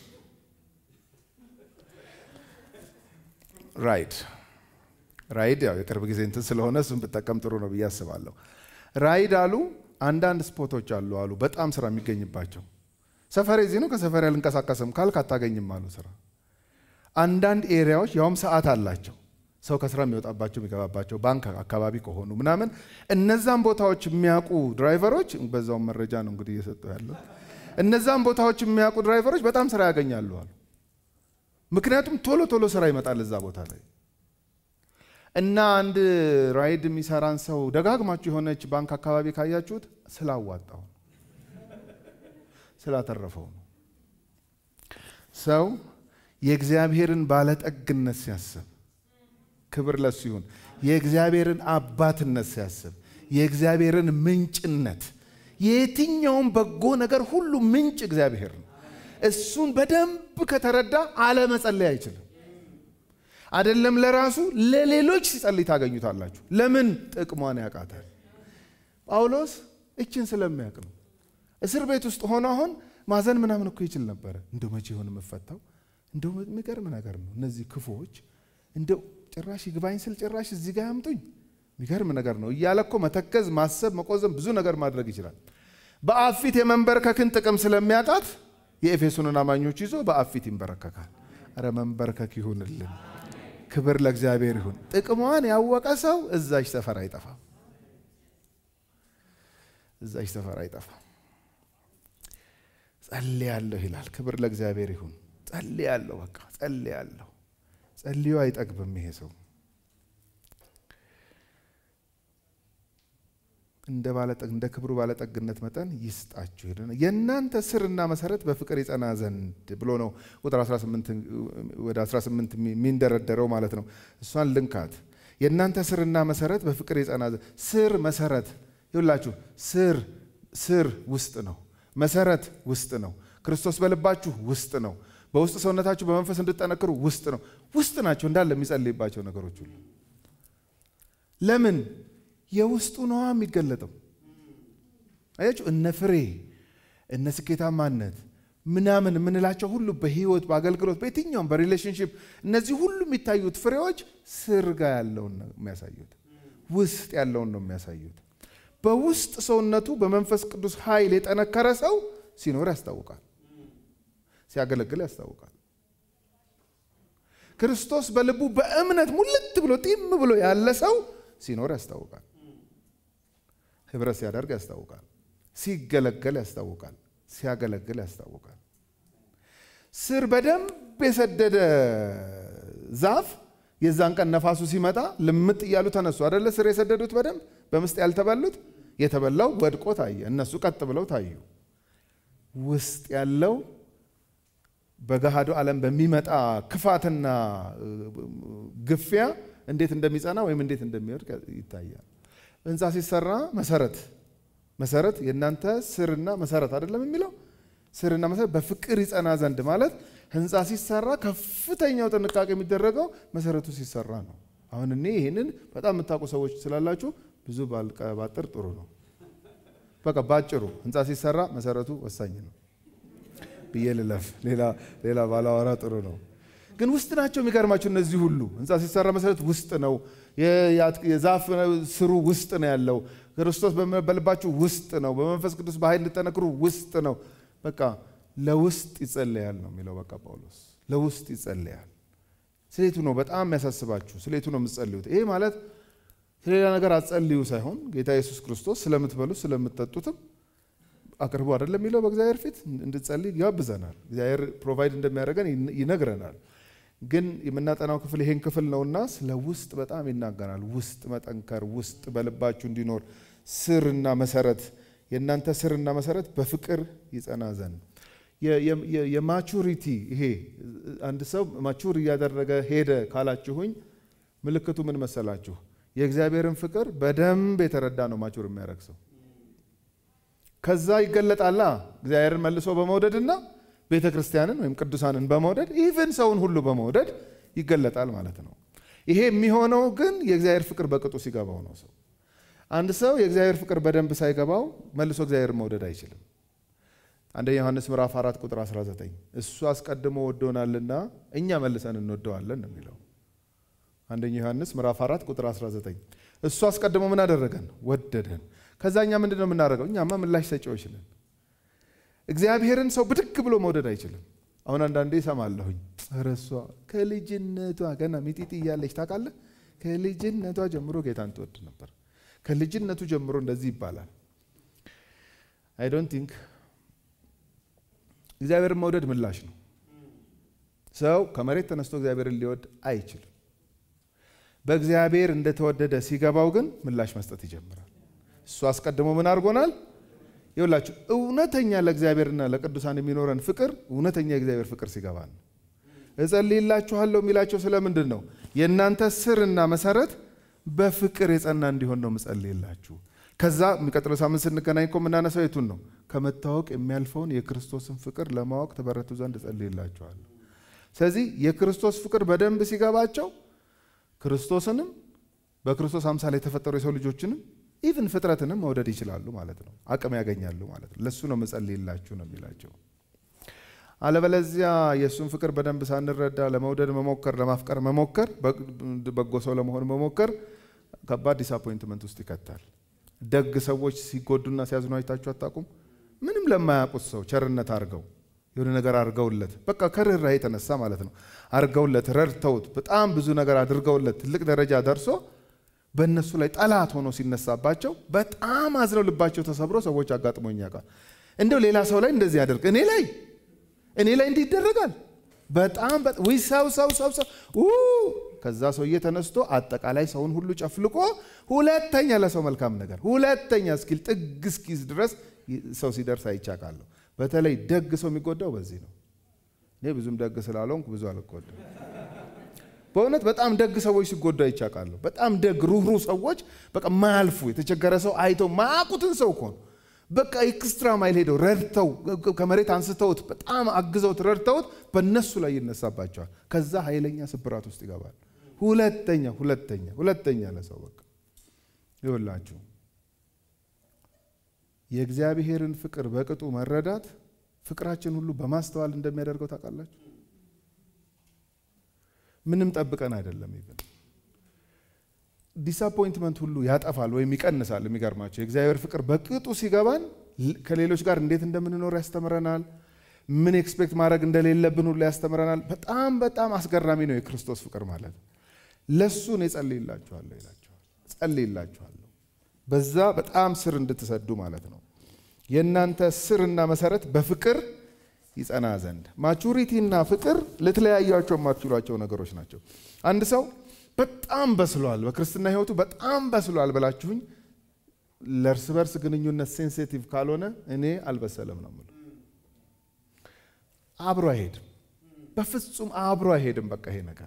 ራይድ ራይድ ያው የቅርብ ጊዜ እንትን ስለሆነ እሱን ብጠቀም ጥሩ ነው ብዬ አስባለሁ። ራይድ አሉ አንዳንድ ስፖቶች አሉ አሉ በጣም ስራ የሚገኝባቸው ሰፈሬ እዚህ ነው ከሰፈሬ አልንቀሳቀስም ካልክ አታገኝም አሉ ስራ። አንዳንድ ኤሪያዎች ያውም ሰዓት አላቸው ሰው ከስራ የሚወጣባቸው የሚገባባቸው ባንክ አካባቢ ከሆኑ ምናምን እነዛን ቦታዎች የሚያውቁ ድራይቨሮች በዛውም መረጃ ነው እንግዲህ እየሰጡ ያለው እነዛን ቦታዎች የሚያውቁ ድራይቨሮች በጣም ስራ ያገኛሉ አሉ። ምክንያቱም ቶሎ ቶሎ ስራ ይመጣል እዛ ቦታ ላይ እና አንድ ራይድ የሚሰራን ሰው ደጋግማችሁ የሆነች ባንክ አካባቢ ካያችሁት ስላዋጣው ስላተረፈው ነው። ሰው የእግዚአብሔርን ባለጠግነት ሲያስብ ክብር ለሱ ይሁን። የእግዚአብሔርን አባትነት ሲያስብ የእግዚአብሔርን ምንጭነት የየትኛውም በጎ ነገር ሁሉ ምንጭ እግዚአብሔር ነው። እሱን በደንብ ከተረዳ አለመጸለይ አይችልም። አይደለም ለራሱ ለሌሎች ሲጸልይ ታገኙታላችሁ። ለምን ጥቅሟን ያውቃታል። ጳውሎስ እችን ስለሚያውቅ ነው። እስር ቤት ውስጥ ሆኖ አሁን ማዘን ምናምን እኮ ይችል ነበረ። እንደው መቼ ይሆን የምፈታው? እንደው የሚገርም ነገር ነው። እነዚህ ክፉዎች እንደው ጭራሽ ይግባኝ ስል ጭራሽ እዚህ ጋር ያምጡኝ የሚገርም ነገር ነው እያለ እኮ መተከዝ፣ ማሰብ፣ መቆዘም ብዙ ነገር ማድረግ ይችላል። በአብ ፊት የመንበርከክን ጥቅም ስለሚያውቃት የኤፌሶንን አማኞች ይዞ በአብ ፊት ይንበረከካል። አረ መንበርከክ ይሁንልን። ክብር ለእግዚአብሔር ይሁን። ጥቅሟን ያወቀ ሰው እዛች ሰፈር አይጠፋም። እዛች ሰፈር አይጠፋም። ጸልያለሁ ይላል። ክብር ለእግዚአብሔር ይሁን። ጸልያለሁ፣ በቃ ጸልያለሁ። ጸልዮ አይጠግብም ይሄ ሰው። እንደ ባለጠግ እንደ ክብሩ ባለጠግነት መጠን ይስጣችሁ። የእናንተ ስርና መሰረት በፍቅር ይጸና ዘንድ ብሎ ነው ቁጥር 18 ወደ 18 የሚንደረደረው ማለት ነው። እሷን ልንካት። የእናንተ ስርና መሰረት በፍቅር ይጸና ዘንድ ስር መሰረት ይውላችሁ። ስር ስር ውስጥ ነው። መሰረት ውስጥ ነው። ክርስቶስ በልባችሁ ውስጥ ነው። በውስጥ ሰውነታችሁ በመንፈስ እንድጠነክሩ ውስጥ ነው። ውስጥ ናቸው እንዳለ የሚጸልይባቸው ነገሮች ሁሉ ለምን የውስጡ ነዋ የሚገለጠው። አያችሁ እነ ፍሬ እነ ስኬታማነት ምናምን የምንላቸው ሁሉ በህይወት በአገልግሎት፣ በየትኛውም በሪሌሽንሽፕ እነዚህ ሁሉ የሚታዩት ፍሬዎች ስር ጋር ያለውን ነው የሚያሳዩት፣ ውስጥ ያለውን ነው የሚያሳዩት። በውስጥ ሰውነቱ በመንፈስ ቅዱስ ኃይል የጠነከረ ሰው ሲኖር ያስታውቃል፣ ሲያገለግል ያስታውቃል። ክርስቶስ በልቡ በእምነት ሙልት ብሎ ጢም ብሎ ያለ ሰው ሲኖር ያስታውቃል። ህብረት ሲያደርግ ያስታውቃል። ሲገለገል ያስታውቃል። ሲያገለግል ያስታውቃል። ስር በደንብ የሰደደ ዛፍ የዛን ቀን ነፋሱ ሲመጣ ልምጥ እያሉ ተነሱ አደለ? ስር የሰደዱት በደንብ በምስጥ ያልተበሉት የተበላው ወድቆ ታየ። እነሱ ቀጥ ብለው ታዩ። ውስጥ ያለው በገሃዱ ዓለም በሚመጣ ክፋትና ግፊያ እንዴት እንደሚጸና ወይም እንዴት እንደሚወድቅ ይታያል። ህንፃ ሲሰራ መሰረት መሰረት የእናንተ ስርና መሰረት አይደለም የሚለው ስርና መሰረት በፍቅር ይጸና ዘንድ ማለት ህንፃ ሲሰራ ከፍተኛው ጥንቃቄ የሚደረገው መሰረቱ ሲሰራ ነው። አሁን እኔ ይህንን በጣም የምታውቁ ሰዎች ስላላችሁ ብዙ ባልቀባጥር ጥሩ ነው። በቃ ባጭሩ ህንፃ ሲሰራ መሰረቱ ወሳኝ ነው ብዬ ልለፍ። ሌላ ባላወራ ጥሩ ነው። ግን ውስጥ ናቸው የሚገርማቸው እነዚህ ሁሉ ህንፃ ሲሰራ መሰረት ውስጥ ነው። የዛፍ ስሩ ውስጥ ነው ያለው። ክርስቶስ በልባችሁ ውስጥ ነው። በመንፈስ ቅዱስ በኃይል እንድጠነክሩ ውስጥ ነው። በቃ ለውስጥ ይጸለያል ነው የሚለው። በቃ ጳውሎስ ለውስጥ ይጸለያል። ስለቱ ነው በጣም የሚያሳስባችሁ፣ ስለቱ ነው የምትጸልዩት። ይሄ ማለት ስለሌላ ነገር አትጸልዩ ሳይሆን ጌታ ኢየሱስ ክርስቶስ ስለምትበሉት ስለምትጠጡትም አቅርቡ አይደለም የሚለው በእግዚአብሔር ፊት እንድጸልይ ያብዘናል። እግዚአብሔር ፕሮቫይድ እንደሚያደርገን ይነግረናል። ግን የምናጠናው ክፍል ይሄን ክፍል ነውና ስለ ውስጥ በጣም ይናገራል። ውስጥ መጠንከር፣ ውስጥ በልባችሁ እንዲኖር ስርና መሰረት የእናንተ ስርና መሰረት በፍቅር ይጸና ዘንድ የማቹሪቲ ይሄ አንድ ሰው ማቹር እያደረገ ሄደ ካላችሁኝ ምልክቱ ምን መሰላችሁ? የእግዚአብሔርን ፍቅር በደንብ የተረዳ ነው ማቹር የሚያደርግ ሰው። ከዛ ይገለጣላ እግዚአብሔርን መልሶ በመውደድና ቤተ ክርስቲያንን ወይም ቅዱሳንን በመውደድ ኢቨን ሰውን ሁሉ በመውደድ ይገለጣል ማለት ነው። ይሄ የሚሆነው ግን የእግዚአብሔር ፍቅር በቅጡ ሲገባው ነው። ሰው አንድ ሰው የእግዚአብሔር ፍቅር በደንብ ሳይገባው መልሶ እግዚአብሔር መውደድ አይችልም። አንደኛ ዮሐንስ ምዕራፍ 4 ቁጥር 19 እሱ አስቀድሞ ወዶናልና እኛ መልሰን እንወደዋለን ነው የሚለው። አንደኛ ዮሐንስ ምዕራፍ 4 ቁጥር 19 እሱ አስቀድሞ ምን አደረገን? ወደደን። ከዛ እኛ ምንድን ነው የምናደርገው? እኛማ ምላሽ ሰጪዎች ነን። እግዚአብሔርን ሰው ብድግ ብሎ መውደድ አይችልም። አሁን አንዳንዴ እሰማለሁኝ ረሷ ከልጅነቷ ገና ሚጢጢ እያለች ታውቃለህ፣ ከልጅነቷ ጀምሮ ጌታን ትወድ ነበር። ከልጅነቱ ጀምሮ እንደዚህ ይባላል። አይ ዶንት ቲንክ እግዚአብሔርን መውደድ ምላሽ ነው። ሰው ከመሬት ተነስቶ እግዚአብሔርን ሊወድ አይችልም። በእግዚአብሔር እንደተወደደ ሲገባው ግን ምላሽ መስጠት ይጀምራል። እሱ አስቀድሞ ምን አድርጎናል? ይውላችሁ እውነተኛ ለእግዚአብሔርና ለቅዱሳን የሚኖረን ፍቅር እውነተኛ የእግዚአብሔር ፍቅር ሲገባ ነው። እጸልይላችኋለሁ የሚላቸው ስለምንድን ነው? የእናንተ ስርና መሰረት በፍቅር የጸና እንዲሆን ነው ምጸልይላችሁ። ከዛ የሚቀጥለው ሳምንት ስንገናኝ እኮ የምናነሳው የቱን ነው? ከመታወቅ የሚያልፈውን የክርስቶስን ፍቅር ለማወቅ ተበረቱ ዘንድ እጸልይላችኋለሁ። ስለዚህ የክርስቶስ ፍቅር በደንብ ሲገባቸው ክርስቶስንም በክርስቶስ አምሳል የተፈጠሩ የሰው ልጆችንም ኢቭን ፍጥረትንም መውደድ ይችላሉ ማለት ነው። አቅም ያገኛሉ ማለት ነው። ለእሱ ነው መጸልይላችሁ ነው የሚላቸው። አለበለዚያ የእሱን ፍቅር በደንብ ሳንረዳ ለመውደድ መሞከር፣ ለማፍቀር መሞከር፣ በጎ ሰው ለመሆን መሞከር ከባድ ዲስአፖይንትመንት ውስጥ ይከታል። ደግ ሰዎች ሲጎዱና ሲያዝኑ አይታችሁ አታውቁም? ምንም ለማያውቁት ሰው ቸርነት አድርገው የሆነ ነገር አድርገውለት በቃ ከርኅራኄ የተነሳ ማለት ነው አድርገውለት ረድተውት በጣም ብዙ ነገር አድርገውለት ትልቅ ደረጃ ደርሶ በእነሱ ላይ ጠላት ሆኖ ሲነሳባቸው በጣም አዝነው ልባቸው ተሰብሮ ሰዎች አጋጥሞኝ ያውቃል። እንደው ሌላ ሰው ላይ እንደዚህ ያደርግ እኔ ላይ እኔ ላይ እንዲህ ይደረጋል። በጣም ውይ ሰው ሰው ሰው ሰው ከዛ ሰውዬ ተነስቶ አጠቃላይ ሰውን ሁሉ ጨፍልቆ ሁለተኛ ለሰው መልካም ነገር ሁለተኛ እስኪል ጥግ እስኪዝ ድረስ ሰው ሲደርስ አይቻቃለሁ። በተለይ ደግ ሰው የሚጎዳው በዚህ ነው። እኔ ብዙም ደግ ስላልሆንኩ ብዙ አልጎዳም። በእውነት በጣም ደግ ሰዎች ሲጎዱ አይቻቃለሁ። በጣም ደግ ሩህሩህ ሰዎች በቃ ማያልፉ የተቸገረ ሰው አይተው ማያውቁትን ሰው እኮ ነው በቃ ኤክስትራ ማይል ሄደው ረድተው ከመሬት አንስተውት በጣም አግዘውት ረድተውት በእነሱ ላይ ይነሳባቸዋል። ከዛ ኃይለኛ ስብራት ውስጥ ይገባል። ሁለተኛ ሁለተኛ ሁለተኛ ለሰው በቃ ይወላችሁ የእግዚአብሔርን ፍቅር በቅጡ መረዳት ፍቅራችን ሁሉ በማስተዋል እንደሚያደርገው ታውቃላችሁ። ምንም ጠብቀን አይደለም። ይብን ዲስአፖይንትመንት ሁሉ ያጠፋል ወይም ይቀንሳል። የሚገርማቸው የእግዚአብሔር ፍቅር በቅጡ ሲገባን ከሌሎች ጋር እንዴት እንደምንኖር ያስተምረናል። ምን ኤክስፔክት ማድረግ እንደሌለብን ሁሉ ያስተምረናል። በጣም በጣም አስገራሚ ነው የክርስቶስ ፍቅር ማለት። ለሱ እኔ ጸልይላችኋለሁ ይላችኋል። ጸልይላችኋለሁ በዛ በጣም ስር እንድትሰዱ ማለት ነው። የእናንተ ስርና መሰረት በፍቅር ይጸና ዘንድ ማቹሪቲና ፍቅር ልትለያዩቸው የማትችሏቸው ነገሮች ናቸው። አንድ ሰው በጣም በስሏል፣ በክርስትና ሕይወቱ በጣም በስሏል ብላችሁኝ ለእርስ በርስ ግንኙነት ሴንሲቲቭ ካልሆነ እኔ አልበሰለም ነው የምለው። አብሮ አይሄድም። በፍጹም አብሮ አይሄድም። በቃ ይሄ ነገር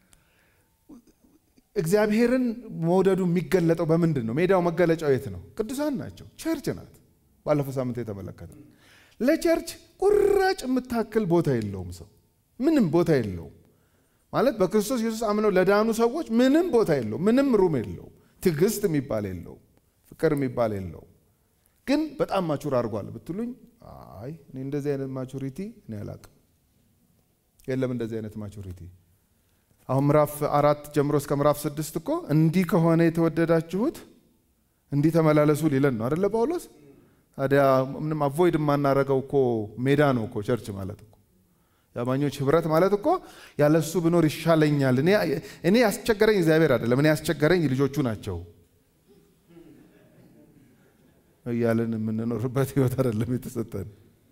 እግዚአብሔርን መውደዱ የሚገለጠው በምንድን ነው? ሜዳው መገለጫው የት ነው? ቅዱሳን ናቸው። ቸርች ናት። ባለፈው ሳምንት የተመለከተ ለቸርች ቁራጭ የምታክል ቦታ የለውም። ሰው ምንም ቦታ የለውም ማለት በክርስቶስ ኢየሱስ አምነው ለዳኑ ሰዎች ምንም ቦታ የለውም። ምንም ሩም የለውም። ትዕግስት የሚባል የለውም። ፍቅር የሚባል የለውም። ግን በጣም ማቹር አድርጓል ብትሉኝ፣ አይ እኔ እንደዚህ አይነት ማቹሪቲ እኔ አላቅም። የለም እንደዚህ አይነት ማቹሪቲ አሁን ምዕራፍ አራት ጀምሮ እስከ ምዕራፍ ስድስት እኮ እንዲህ ከሆነ የተወደዳችሁት እንዲህ ተመላለሱ ሊለን ነው አደለ ጳውሎስ? ታዲያ ምንም አቮይድ የማናረገው እኮ ሜዳ ነው እኮ ቸርች ማለት እኮ የአማኞች ህብረት ማለት እኮ ያለሱ ብኖር ይሻለኛል። እኔ ያስቸገረኝ እግዚአብሔር አይደለም፣ እኔ ያስቸገረኝ ልጆቹ ናቸው እያለን የምንኖርበት ህይወት አይደለም የተሰጠን።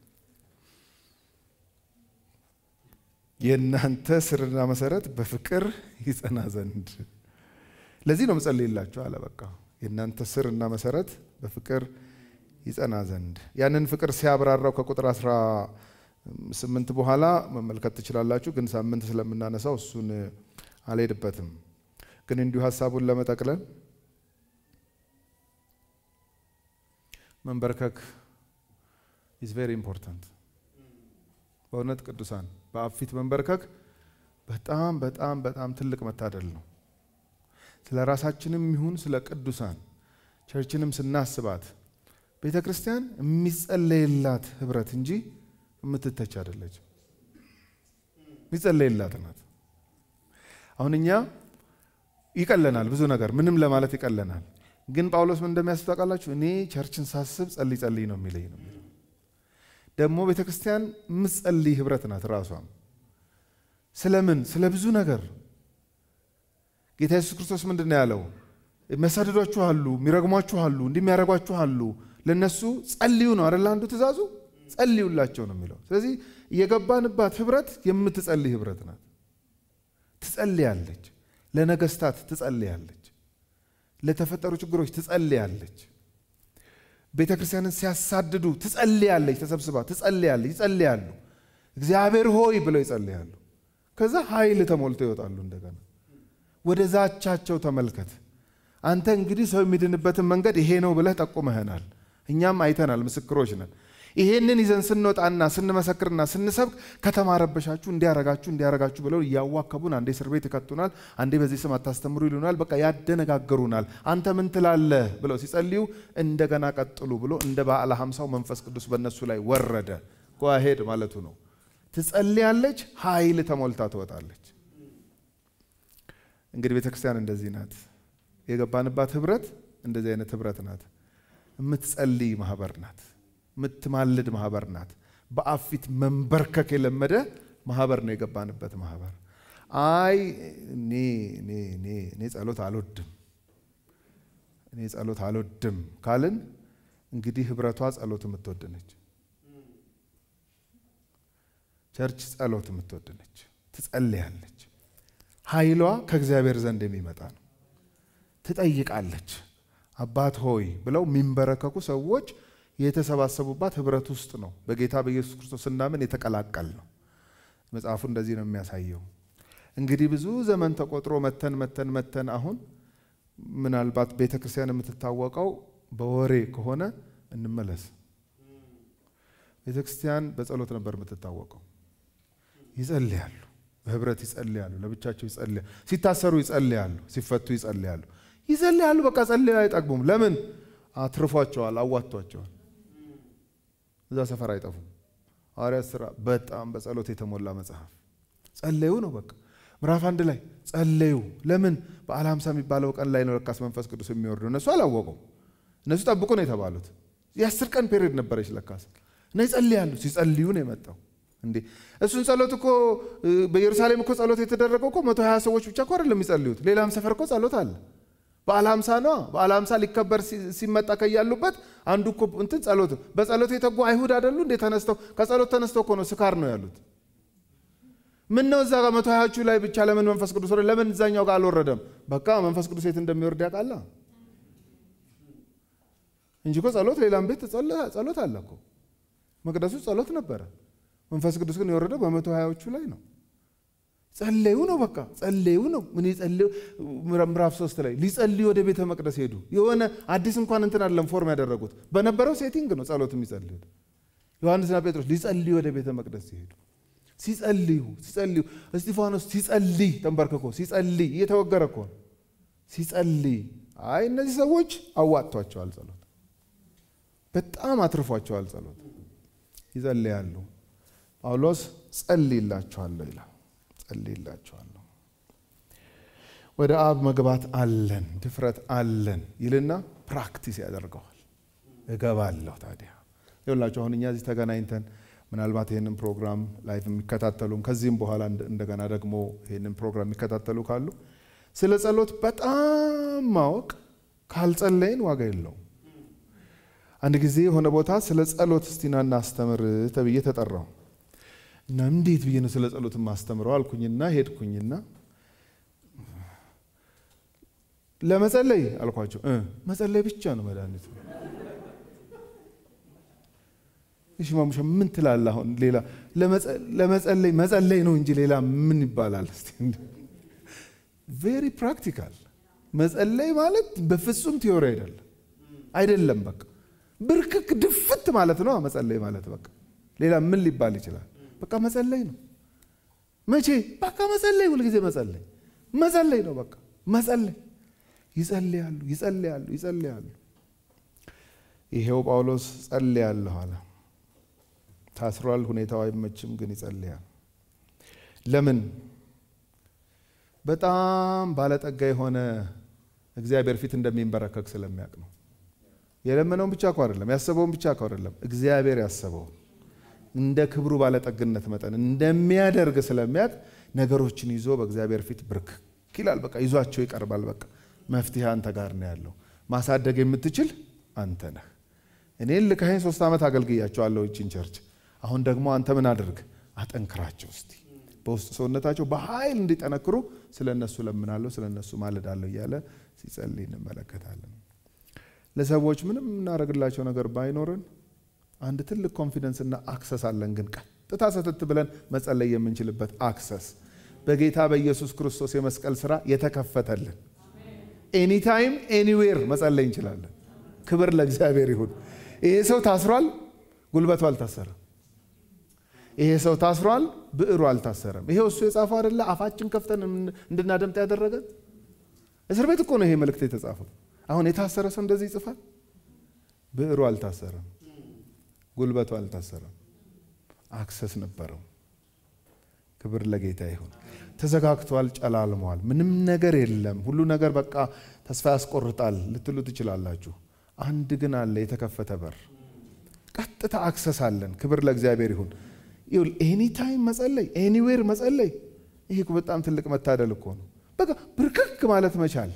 የእናንተ ስርና መሰረት በፍቅር ይጸና ዘንድ ለዚህ ነው ምጸልይላችሁ አለ። በቃ የእናንተ ስርና መሰረት በፍቅር ይጸና ዘንድ ያንን ፍቅር ሲያብራራው ከቁጥር አስራ ስምንት በኋላ መመልከት ትችላላችሁ። ግን ሳምንት ስለምናነሳው እሱን አልሄድበትም። ግን እንዲሁ ሀሳቡን ለመጠቅለል መንበርከክ ኢዝ ቬሪ ኢምፖርታንት። በእውነት ቅዱሳን በአብ ፊት መንበርከክ በጣም በጣም በጣም ትልቅ መታደል ነው። ስለ ራሳችንም ይሁን ስለ ቅዱሳን ቸርችንም ስናስባት ቤተ ክርስቲያን የሚጸለይላት ህብረት እንጂ የምትተች አይደለች። የሚጸለይላት ናት። አሁን እኛ ይቀለናል፣ ብዙ ነገር ምንም ለማለት ይቀለናል። ግን ጳውሎስ ምን እንደሚያስብ ታውቃላችሁ? እኔ ቸርችን ሳስብ ጸልይ ጸልይ ነው የሚለኝ ነው የሚለው። ደግሞ ቤተ ክርስቲያን የምትጸልይ ህብረት ናት። ራሷም ስለምን ስለ ብዙ ነገር ጌታ ኢየሱስ ክርስቶስ ምንድን ነው ያለው? የሚያሳድዷችሁ አሉ፣ የሚረግሟችሁ አሉ፣ እንዲህ የሚያደርጓችሁ አሉ። ለእነሱ ጸልዩ ነው አይደለ? አንዱ ትእዛዙ ጸልዩላቸው ነው የሚለው። ስለዚህ የገባንባት ህብረት የምትጸልይ ህብረት ናት። ትጸልያለች፣ ለነገስታት ትጸልያለች፣ ለተፈጠሩ ችግሮች ትጸልያለች። ቤተ ክርስቲያንን ሲያሳድዱ ትጸልያለች፣ ተሰብስባ ትጸልያለች፣ ይጸልያሉ። እግዚአብሔር ሆይ ብለው ይጸልያሉ። ከዛ ኃይል ተሞልተው ይወጣሉ። እንደገና ወደ ዛቻቸው ተመልከት። አንተ እንግዲህ ሰው የሚድንበትን መንገድ ይሄ ነው ብለህ ጠቁመህናል። እኛም አይተናል፣ ምስክሮች ነን። ይሄንን ይዘን ስንወጣና ስንመሰክርና ስንሰብክ ከተማ ረበሻችሁ፣ እንዲያረጋችሁ እንዲያረጋችሁ ብለው እያዋከቡን አንዴ እስር ቤት ይከቱናል፣ አንዴ በዚህ ስም አታስተምሩ ይሉናል። በቃ ያደነጋግሩናል። አንተ ምን ትላለህ ብለው ሲጸልዩ እንደገና ቀጥሉ ብሎ እንደ በዓለ ሀምሳው መንፈስ ቅዱስ በእነሱ ላይ ወረደ። ጓሄድ ማለቱ ነው። ትጸልያለች፣ ኃይል ተሞልታ ትወጣለች። እንግዲህ ቤተ ክርስቲያን እንደዚህ ናት። የገባንባት ህብረት እንደዚህ አይነት ህብረት ናት። የምትጸልይ ማህበር ናት። የምትማልድ ማህበር ናት። በአብ ፊት መንበርከክ የለመደ ማህበር ነው የገባንበት ማህበር። አይ እኔ እኔ እኔ እኔ ጸሎት አልወድም እኔ ጸሎት አልወድም ካልን እንግዲህ ህብረቷ ጸሎት የምትወድ ነች። ቸርች ጸሎት የምትወድ ነች። ትጸልያለች። ኃይሏ ከእግዚአብሔር ዘንድ የሚመጣ ነው። ትጠይቃለች። አባት ሆይ ብለው የሚንበረከኩ ሰዎች የተሰባሰቡባት ህብረት ውስጥ ነው። በጌታ በኢየሱስ ክርስቶስ ስናምን የተቀላቀል ነው። መጽሐፉ እንደዚህ ነው የሚያሳየው። እንግዲህ ብዙ ዘመን ተቆጥሮ መተን መተን መተን አሁን ምናልባት ቤተ ክርስቲያን የምትታወቀው በወሬ ከሆነ እንመለስ። ቤተ ክርስቲያን በጸሎት ነበር የምትታወቀው። ይጸልያሉ፣ በህብረት ይጸልያሉ፣ ለብቻቸው ይጸልያሉ፣ ሲታሰሩ ይጸልያሉ፣ ሲፈቱ ይጸልያሉ፣ ይጸልያሉ። በቃ ጸልያ አይጠግቡም። ለምን? አትርፏቸዋል፣ አዋጥቷቸዋል። እዛ ሰፈር አይጠፉም። ሐዋርያት ሥራ በጣም በጸሎት የተሞላ መጽሐፍ። ጸለዩ ነው በቃ ምዕራፍ አንድ ላይ ጸለዩ። ለምን? በዓለ ሃምሳ የሚባለው ቀን ላይ ነው ለካስ መንፈስ ቅዱስ የሚወርደው። እነሱ አላወቁም። እነሱ ጠብቁ ነው የተባሉት። የአስር ቀን ፔሪድ ነበረች ለካስ እና ይጸልያሉ። ሲጸልዩ ነው የመጣው። እንዴ እሱን ጸሎት እኮ በኢየሩሳሌም እኮ ጸሎት የተደረገው እኮ መቶ ሀያ ሰዎች ብቻ እኮ አይደለም የሚጸልዩት። ሌላም ሰፈር እኮ ጸሎት አለ። በዓለ ሃምሳ ነዋ። በዓለ ሃምሳ ሊከበር ሲመጣ ከያሉበት አንዱ እኮ እንትን ጸሎት በጸሎት የተጉ አይሁድ አይደሉ እንዴ? ተነስተው ከጸሎት ተነስተው እኮ ነው ስካር ነው ያሉት። ምን ነው እዛ ጋር መቶ ሀያዎቹ ላይ ብቻ ለምን መንፈስ ቅዱስ ወረደ? ለምን እዛኛው ጋር አልወረደም? በቃ መንፈስ ቅዱስ የት እንደሚወርድ ያውቃላ እንጂ እኮ ጸሎት ሌላም ቤት ጸሎት አለ እኮ መቅደሱ ጸሎት ነበረ። መንፈስ ቅዱስ ግን የወረደው በመቶ ሀያዎቹ ላይ ነው። ጸለዩ ነው በቃ ጸለዩ ነው። ምን ጸለዩ? ምዕራፍ ሶስት ላይ ሊጸልዩ ወደ ቤተ መቅደስ ሄዱ። የሆነ አዲስ እንኳን እንትን አለም ፎርም ያደረጉት በነበረው ሴቲንግ ነው ጸሎት የሚጸልዩት። ዮሐንስና ጴጥሮስ ሊጸልዩ ወደ ቤተ መቅደስ ሲሄዱ ሲጸልዩ ሲጸልዩ እስጢፋኖስ ሲጸልይ ተንበርክኮ ሲጸልይ እየተወገረ እኮ ነው ሲጸልይ። አይ እነዚህ ሰዎች አዋጥቷቸዋል ጸሎት በጣም አትርፏቸዋል ጸሎት ይጸልያሉ። ጳውሎስ ጸልይላችኋለሁ ይላል ጸልይላችኋለሁ ወደ አብ መግባት አለን ድፍረት አለን ይልና ፕራክቲስ ያደርገዋል። እገባለሁ ታዲያ ይኸውላችሁ አሁን እኛ እዚህ ተገናኝተን ምናልባት ይህንን ፕሮግራም ላይፍ የሚከታተሉም ከዚህም በኋላ እንደገና ደግሞ ይህንን ፕሮግራም የሚከታተሉ ካሉ ስለ ጸሎት በጣም ማወቅ ካልጸለይን ዋጋ የለውም። አንድ ጊዜ የሆነ ቦታ ስለ ጸሎት እስቲናና አስተምር ተብዬ ተጠራው እና እንዴት ብዬ ነው ስለ ጸሎት ማስተምረው አልኩኝና ሄድኩኝና ለመጸለይ አልኳቸው። መጸለይ ብቻ ነው መድኃኒቱ። እሺ ማሙሻ ምን ትላለህ? አሁን ሌላ ለመጸለይ መጸለይ ነው እንጂ ሌላ ምን ይባላል? እስቲ ቬሪ ፕራክቲካል መጸለይ ማለት በፍጹም ቲዮሪ አይደለም አይደለም። በቃ ብርክክ ድፍት ማለት ነው መጸለይ ማለት በቃ ሌላ ምን ሊባል ይችላል? በቃ መጸለይ ነው። መቼ በቃ መጸለይ፣ ሁልጊዜ መጸለይ መጸለይ ነው። በቃ መጸለይ። ይጸልያሉ፣ ይጸልያሉ፣ ይጸልያሉ። ይሄው ጳውሎስ ጸልያለሁ አለ። ታስሯል፣ ሁኔታው አይመችም፣ ግን ይጸልያል። ለምን? በጣም ባለጠጋ የሆነ እግዚአብሔር ፊት እንደሚንበረከክ ስለሚያውቅ ነው። የለመነውን ብቻ እኮ አይደለም፣ ያሰበውን ብቻ እኮ አይደለም፣ እግዚአብሔር ያሰበውን እንደ ክብሩ ባለጠግነት መጠን እንደሚያደርግ ስለሚያውቅ ነገሮችን ይዞ በእግዚአብሔር ፊት ብርክክ ይላል። በቃ ይዟቸው ይቀርባል። በቃ መፍትሄ አንተ ጋር ነው ያለው። ማሳደግ የምትችል አንተ ነህ። እኔን ልካኸኝ ሶስት ዓመት አገልግያቸዋለሁ ይችን ቸርች። አሁን ደግሞ አንተ ምን አድርግ አጠንክራቸው እስቲ በውስጥ ሰውነታቸው በኃይል እንዲጠነክሩ ስለ እነሱ ለምናለሁ፣ ስለ እነሱ ማለዳለሁ እያለ ሲጸልይ እንመለከታለን። ለሰዎች ምንም የምናደርግላቸው ነገር ባይኖረን አንድ ትልቅ ኮንፊደንስ እና አክሰስ አለን። ግን ቀጥታ ሰተት ብለን መጸለይ የምንችልበት አክሰስ በጌታ በኢየሱስ ክርስቶስ የመስቀል ስራ የተከፈተልን ኤኒታይም ኤኒዌር መጸለይ እንችላለን። ክብር ለእግዚአብሔር ይሁን። ይሄ ሰው ታስሯል፣ ጉልበቱ አልታሰረም። ይሄ ሰው ታስሯል፣ ብዕሩ አልታሰረም። ይሄው እሱ የጻፈው አይደለ? አፋችን ከፍተን እንድናደምጥ ያደረገን እስር ቤት እኮ ነው ይሄ መልእክት የተጻፈው። አሁን የታሰረ ሰው እንደዚህ ይጽፋል? ብዕሩ አልታሰረም፣ ጉልበቱ አልታሰረም። አክሰስ ነበረው። ክብር ለጌታ ይሁን። ተዘጋግቷል፣ ጨላልሟል፣ ምንም ነገር የለም፣ ሁሉ ነገር በቃ ተስፋ ያስቆርጣል ልትሉ ትችላላችሁ። አንድ ግን አለ፣ የተከፈተ በር፣ ቀጥታ አክሰስ አለን። ክብር ለእግዚአብሔር ይሁን። ኤኒታይም መጸለይ፣ ኤኒዌር መጸለይ፣ ይህ በጣም ትልቅ መታደል እኮ ነው። በቃ ብርክክ ማለት መቻል፣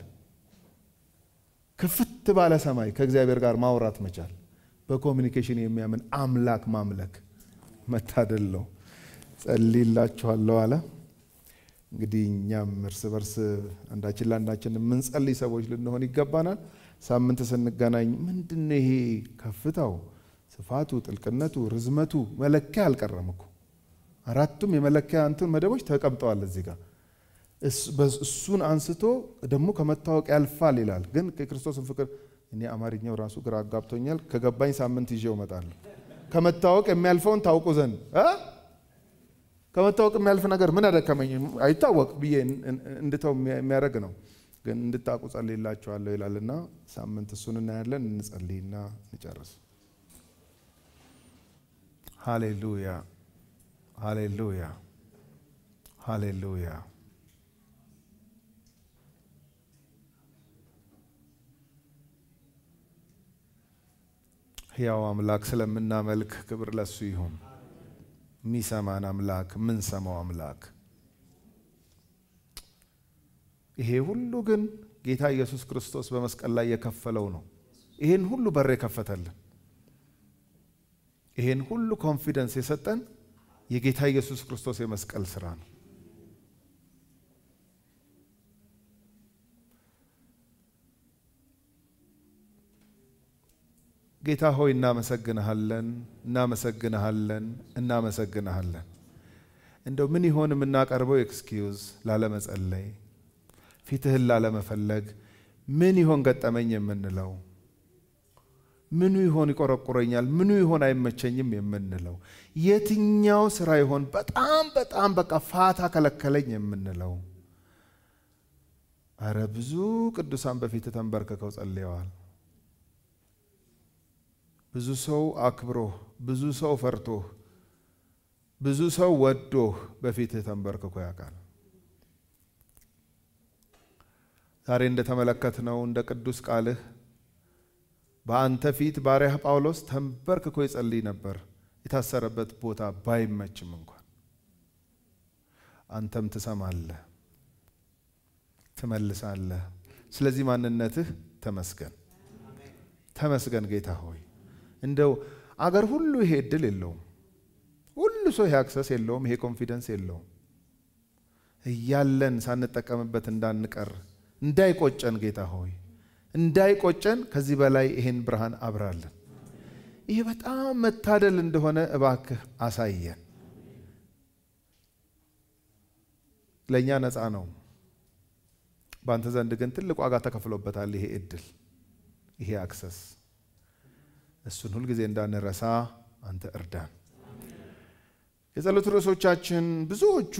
ክፍት ባለ ሰማይ ከእግዚአብሔር ጋር ማውራት መቻል፣ በኮሚኒኬሽን የሚያምን አምላክ ማምለክ መታደል ነው። ጸልይላችኋለሁ አለ። እንግዲህ እኛም እርስ በርስ አንዳችን ለአንዳችን የምንጸልይ ሰዎች ልንሆን ይገባናል። ሳምንት ስንገናኝ ምንድነው ይሄ ከፍታው፣ ስፋቱ፣ ጥልቅነቱ፣ ርዝመቱ መለኪያ አልቀረም እኮ አራቱም የመለኪያ እንትን መደቦች ተቀምጠዋል እዚህ ጋር እሱን አንስቶ ደግሞ ከመታወቅ ያልፋል ይላል። ግን የክርስቶስን ፍቅር እኔ አማርኛው ራሱ ግራ አጋብቶኛል። ከገባኝ ሳምንት ይዤው እመጣለሁ። ከመታወቅ የሚያልፈውን ታውቁ ዘንድ ከመታወቅ የሚያልፍ ነገር ምን አደከመኝ አይታወቅ ብዬ እንድተው የሚያደርግ ነው። ግን እንድታውቁ ጸልይላችኋለሁ ይላልና ሳምንት እሱን እናያለን። እንጸልይና እንጨርስ። ሃሌሉያ፣ ሃሌሉያ፣ ሃሌሉያ። ሕያው አምላክ ስለምናመልክ ክብር ለሱ ይሁን። የሚሰማን አምላክ የምንሰማው አምላክ ይሄ ሁሉ ግን ጌታ ኢየሱስ ክርስቶስ በመስቀል ላይ የከፈለው ነው። ይሄን ሁሉ በር የከፈተልን ይሄን ሁሉ ኮንፊደንስ የሰጠን የጌታ ኢየሱስ ክርስቶስ የመስቀል ስራ ነው። ጌታ ሆይ እናመሰግንሃለን፣ እናመሰግንሃለን፣ እናመሰግንሃለን። እንደው ምን ይሆን የምናቀርበው ኤክስኪውዝ ላለመጸለይ፣ ፊትህን ላለመፈለግ ምን ይሆን ገጠመኝ የምንለው ምኑ ይሆን ይቆረቁረኛል፣ ምኑ ይሆን አይመቸኝም የምንለው የትኛው ስራ ይሆን በጣም በጣም በቃ ፋታ ከለከለኝ የምንለው። አረ ብዙ ቅዱሳን በፊት ተንበርክከው ጸልየዋል። ብዙ ሰው አክብሮህ፣ ብዙ ሰው ፈርቶህ፣ ብዙ ሰው ወዶህ በፊትህ ተንበርክኮ ያውቃል። ዛሬ እንደተመለከትነው እንደ ቅዱስ ቃልህ በአንተ ፊት ባሪያህ ጳውሎስ ተንበርክኮ ይጸልይ ነበር፣ የታሰረበት ቦታ ባይመችም እንኳን። አንተም ትሰማለህ፣ ትመልሳለህ። ስለዚህ ማንነትህ ተመስገን፣ ተመስገን ጌታ ሆይ። እንደው አገር ሁሉ ይሄ እድል የለውም፣ ሁሉ ሰው ይሄ አክሰስ የለውም፣ ይሄ ኮንፊደንስ የለውም። እያለን ሳንጠቀምበት እንዳንቀር እንዳይቆጨን ጌታ ሆይ እንዳይቆጨን ከዚህ በላይ ይሄን ብርሃን አብራለን። ይህ በጣም መታደል እንደሆነ እባክህ አሳየን። ለእኛ ነፃ ነው፣ በአንተ ዘንድ ግን ትልቅ ዋጋ ተከፍሎበታል። ይሄ እድል፣ ይሄ አክሰስ፣ እሱን ሁልጊዜ እንዳንረሳ አንተ እርዳን። የጸሎት ርዕሶቻችን ብዙዎቹ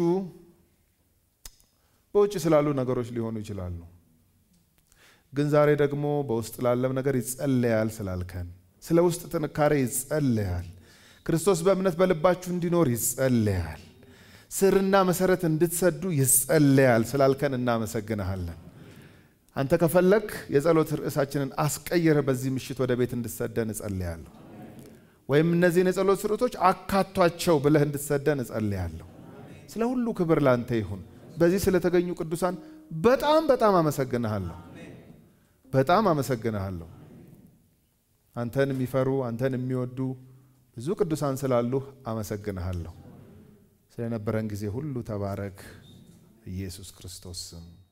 በውጭ ስላሉ ነገሮች ሊሆኑ ይችላሉ። ግን ዛሬ ደግሞ በውስጥ ላለም ነገር ይጸለያል ስላልከን ስለ ውስጥ ጥንካሬ ይጸለያል። ክርስቶስ በእምነት በልባችሁ እንዲኖር ይጸለያል። ስርና መሰረት እንድትሰዱ ይጸለያል ስላልከን እናመሰግንሃለን። አንተ ከፈለግ የጸሎት ርዕሳችንን አስቀይረ በዚህ ምሽት ወደ ቤት እንድትሰደን እጸልያለሁ። ወይም እነዚህን የጸሎት ርዕሶች አካቷቸው ብለህ እንድትሰደን እጸልያለሁ። ስለ ሁሉ ክብር ላንተ ይሁን። በዚህ ስለተገኙ ቅዱሳን በጣም በጣም አመሰግንሃለሁ። በጣም አመሰግንሃለሁ። አንተን የሚፈሩ አንተን የሚወዱ ብዙ ቅዱሳን ስላሉህ አመሰግንሃለሁ። ስለነበረን ጊዜ ሁሉ ተባረክ። ኢየሱስ ክርስቶስ ስም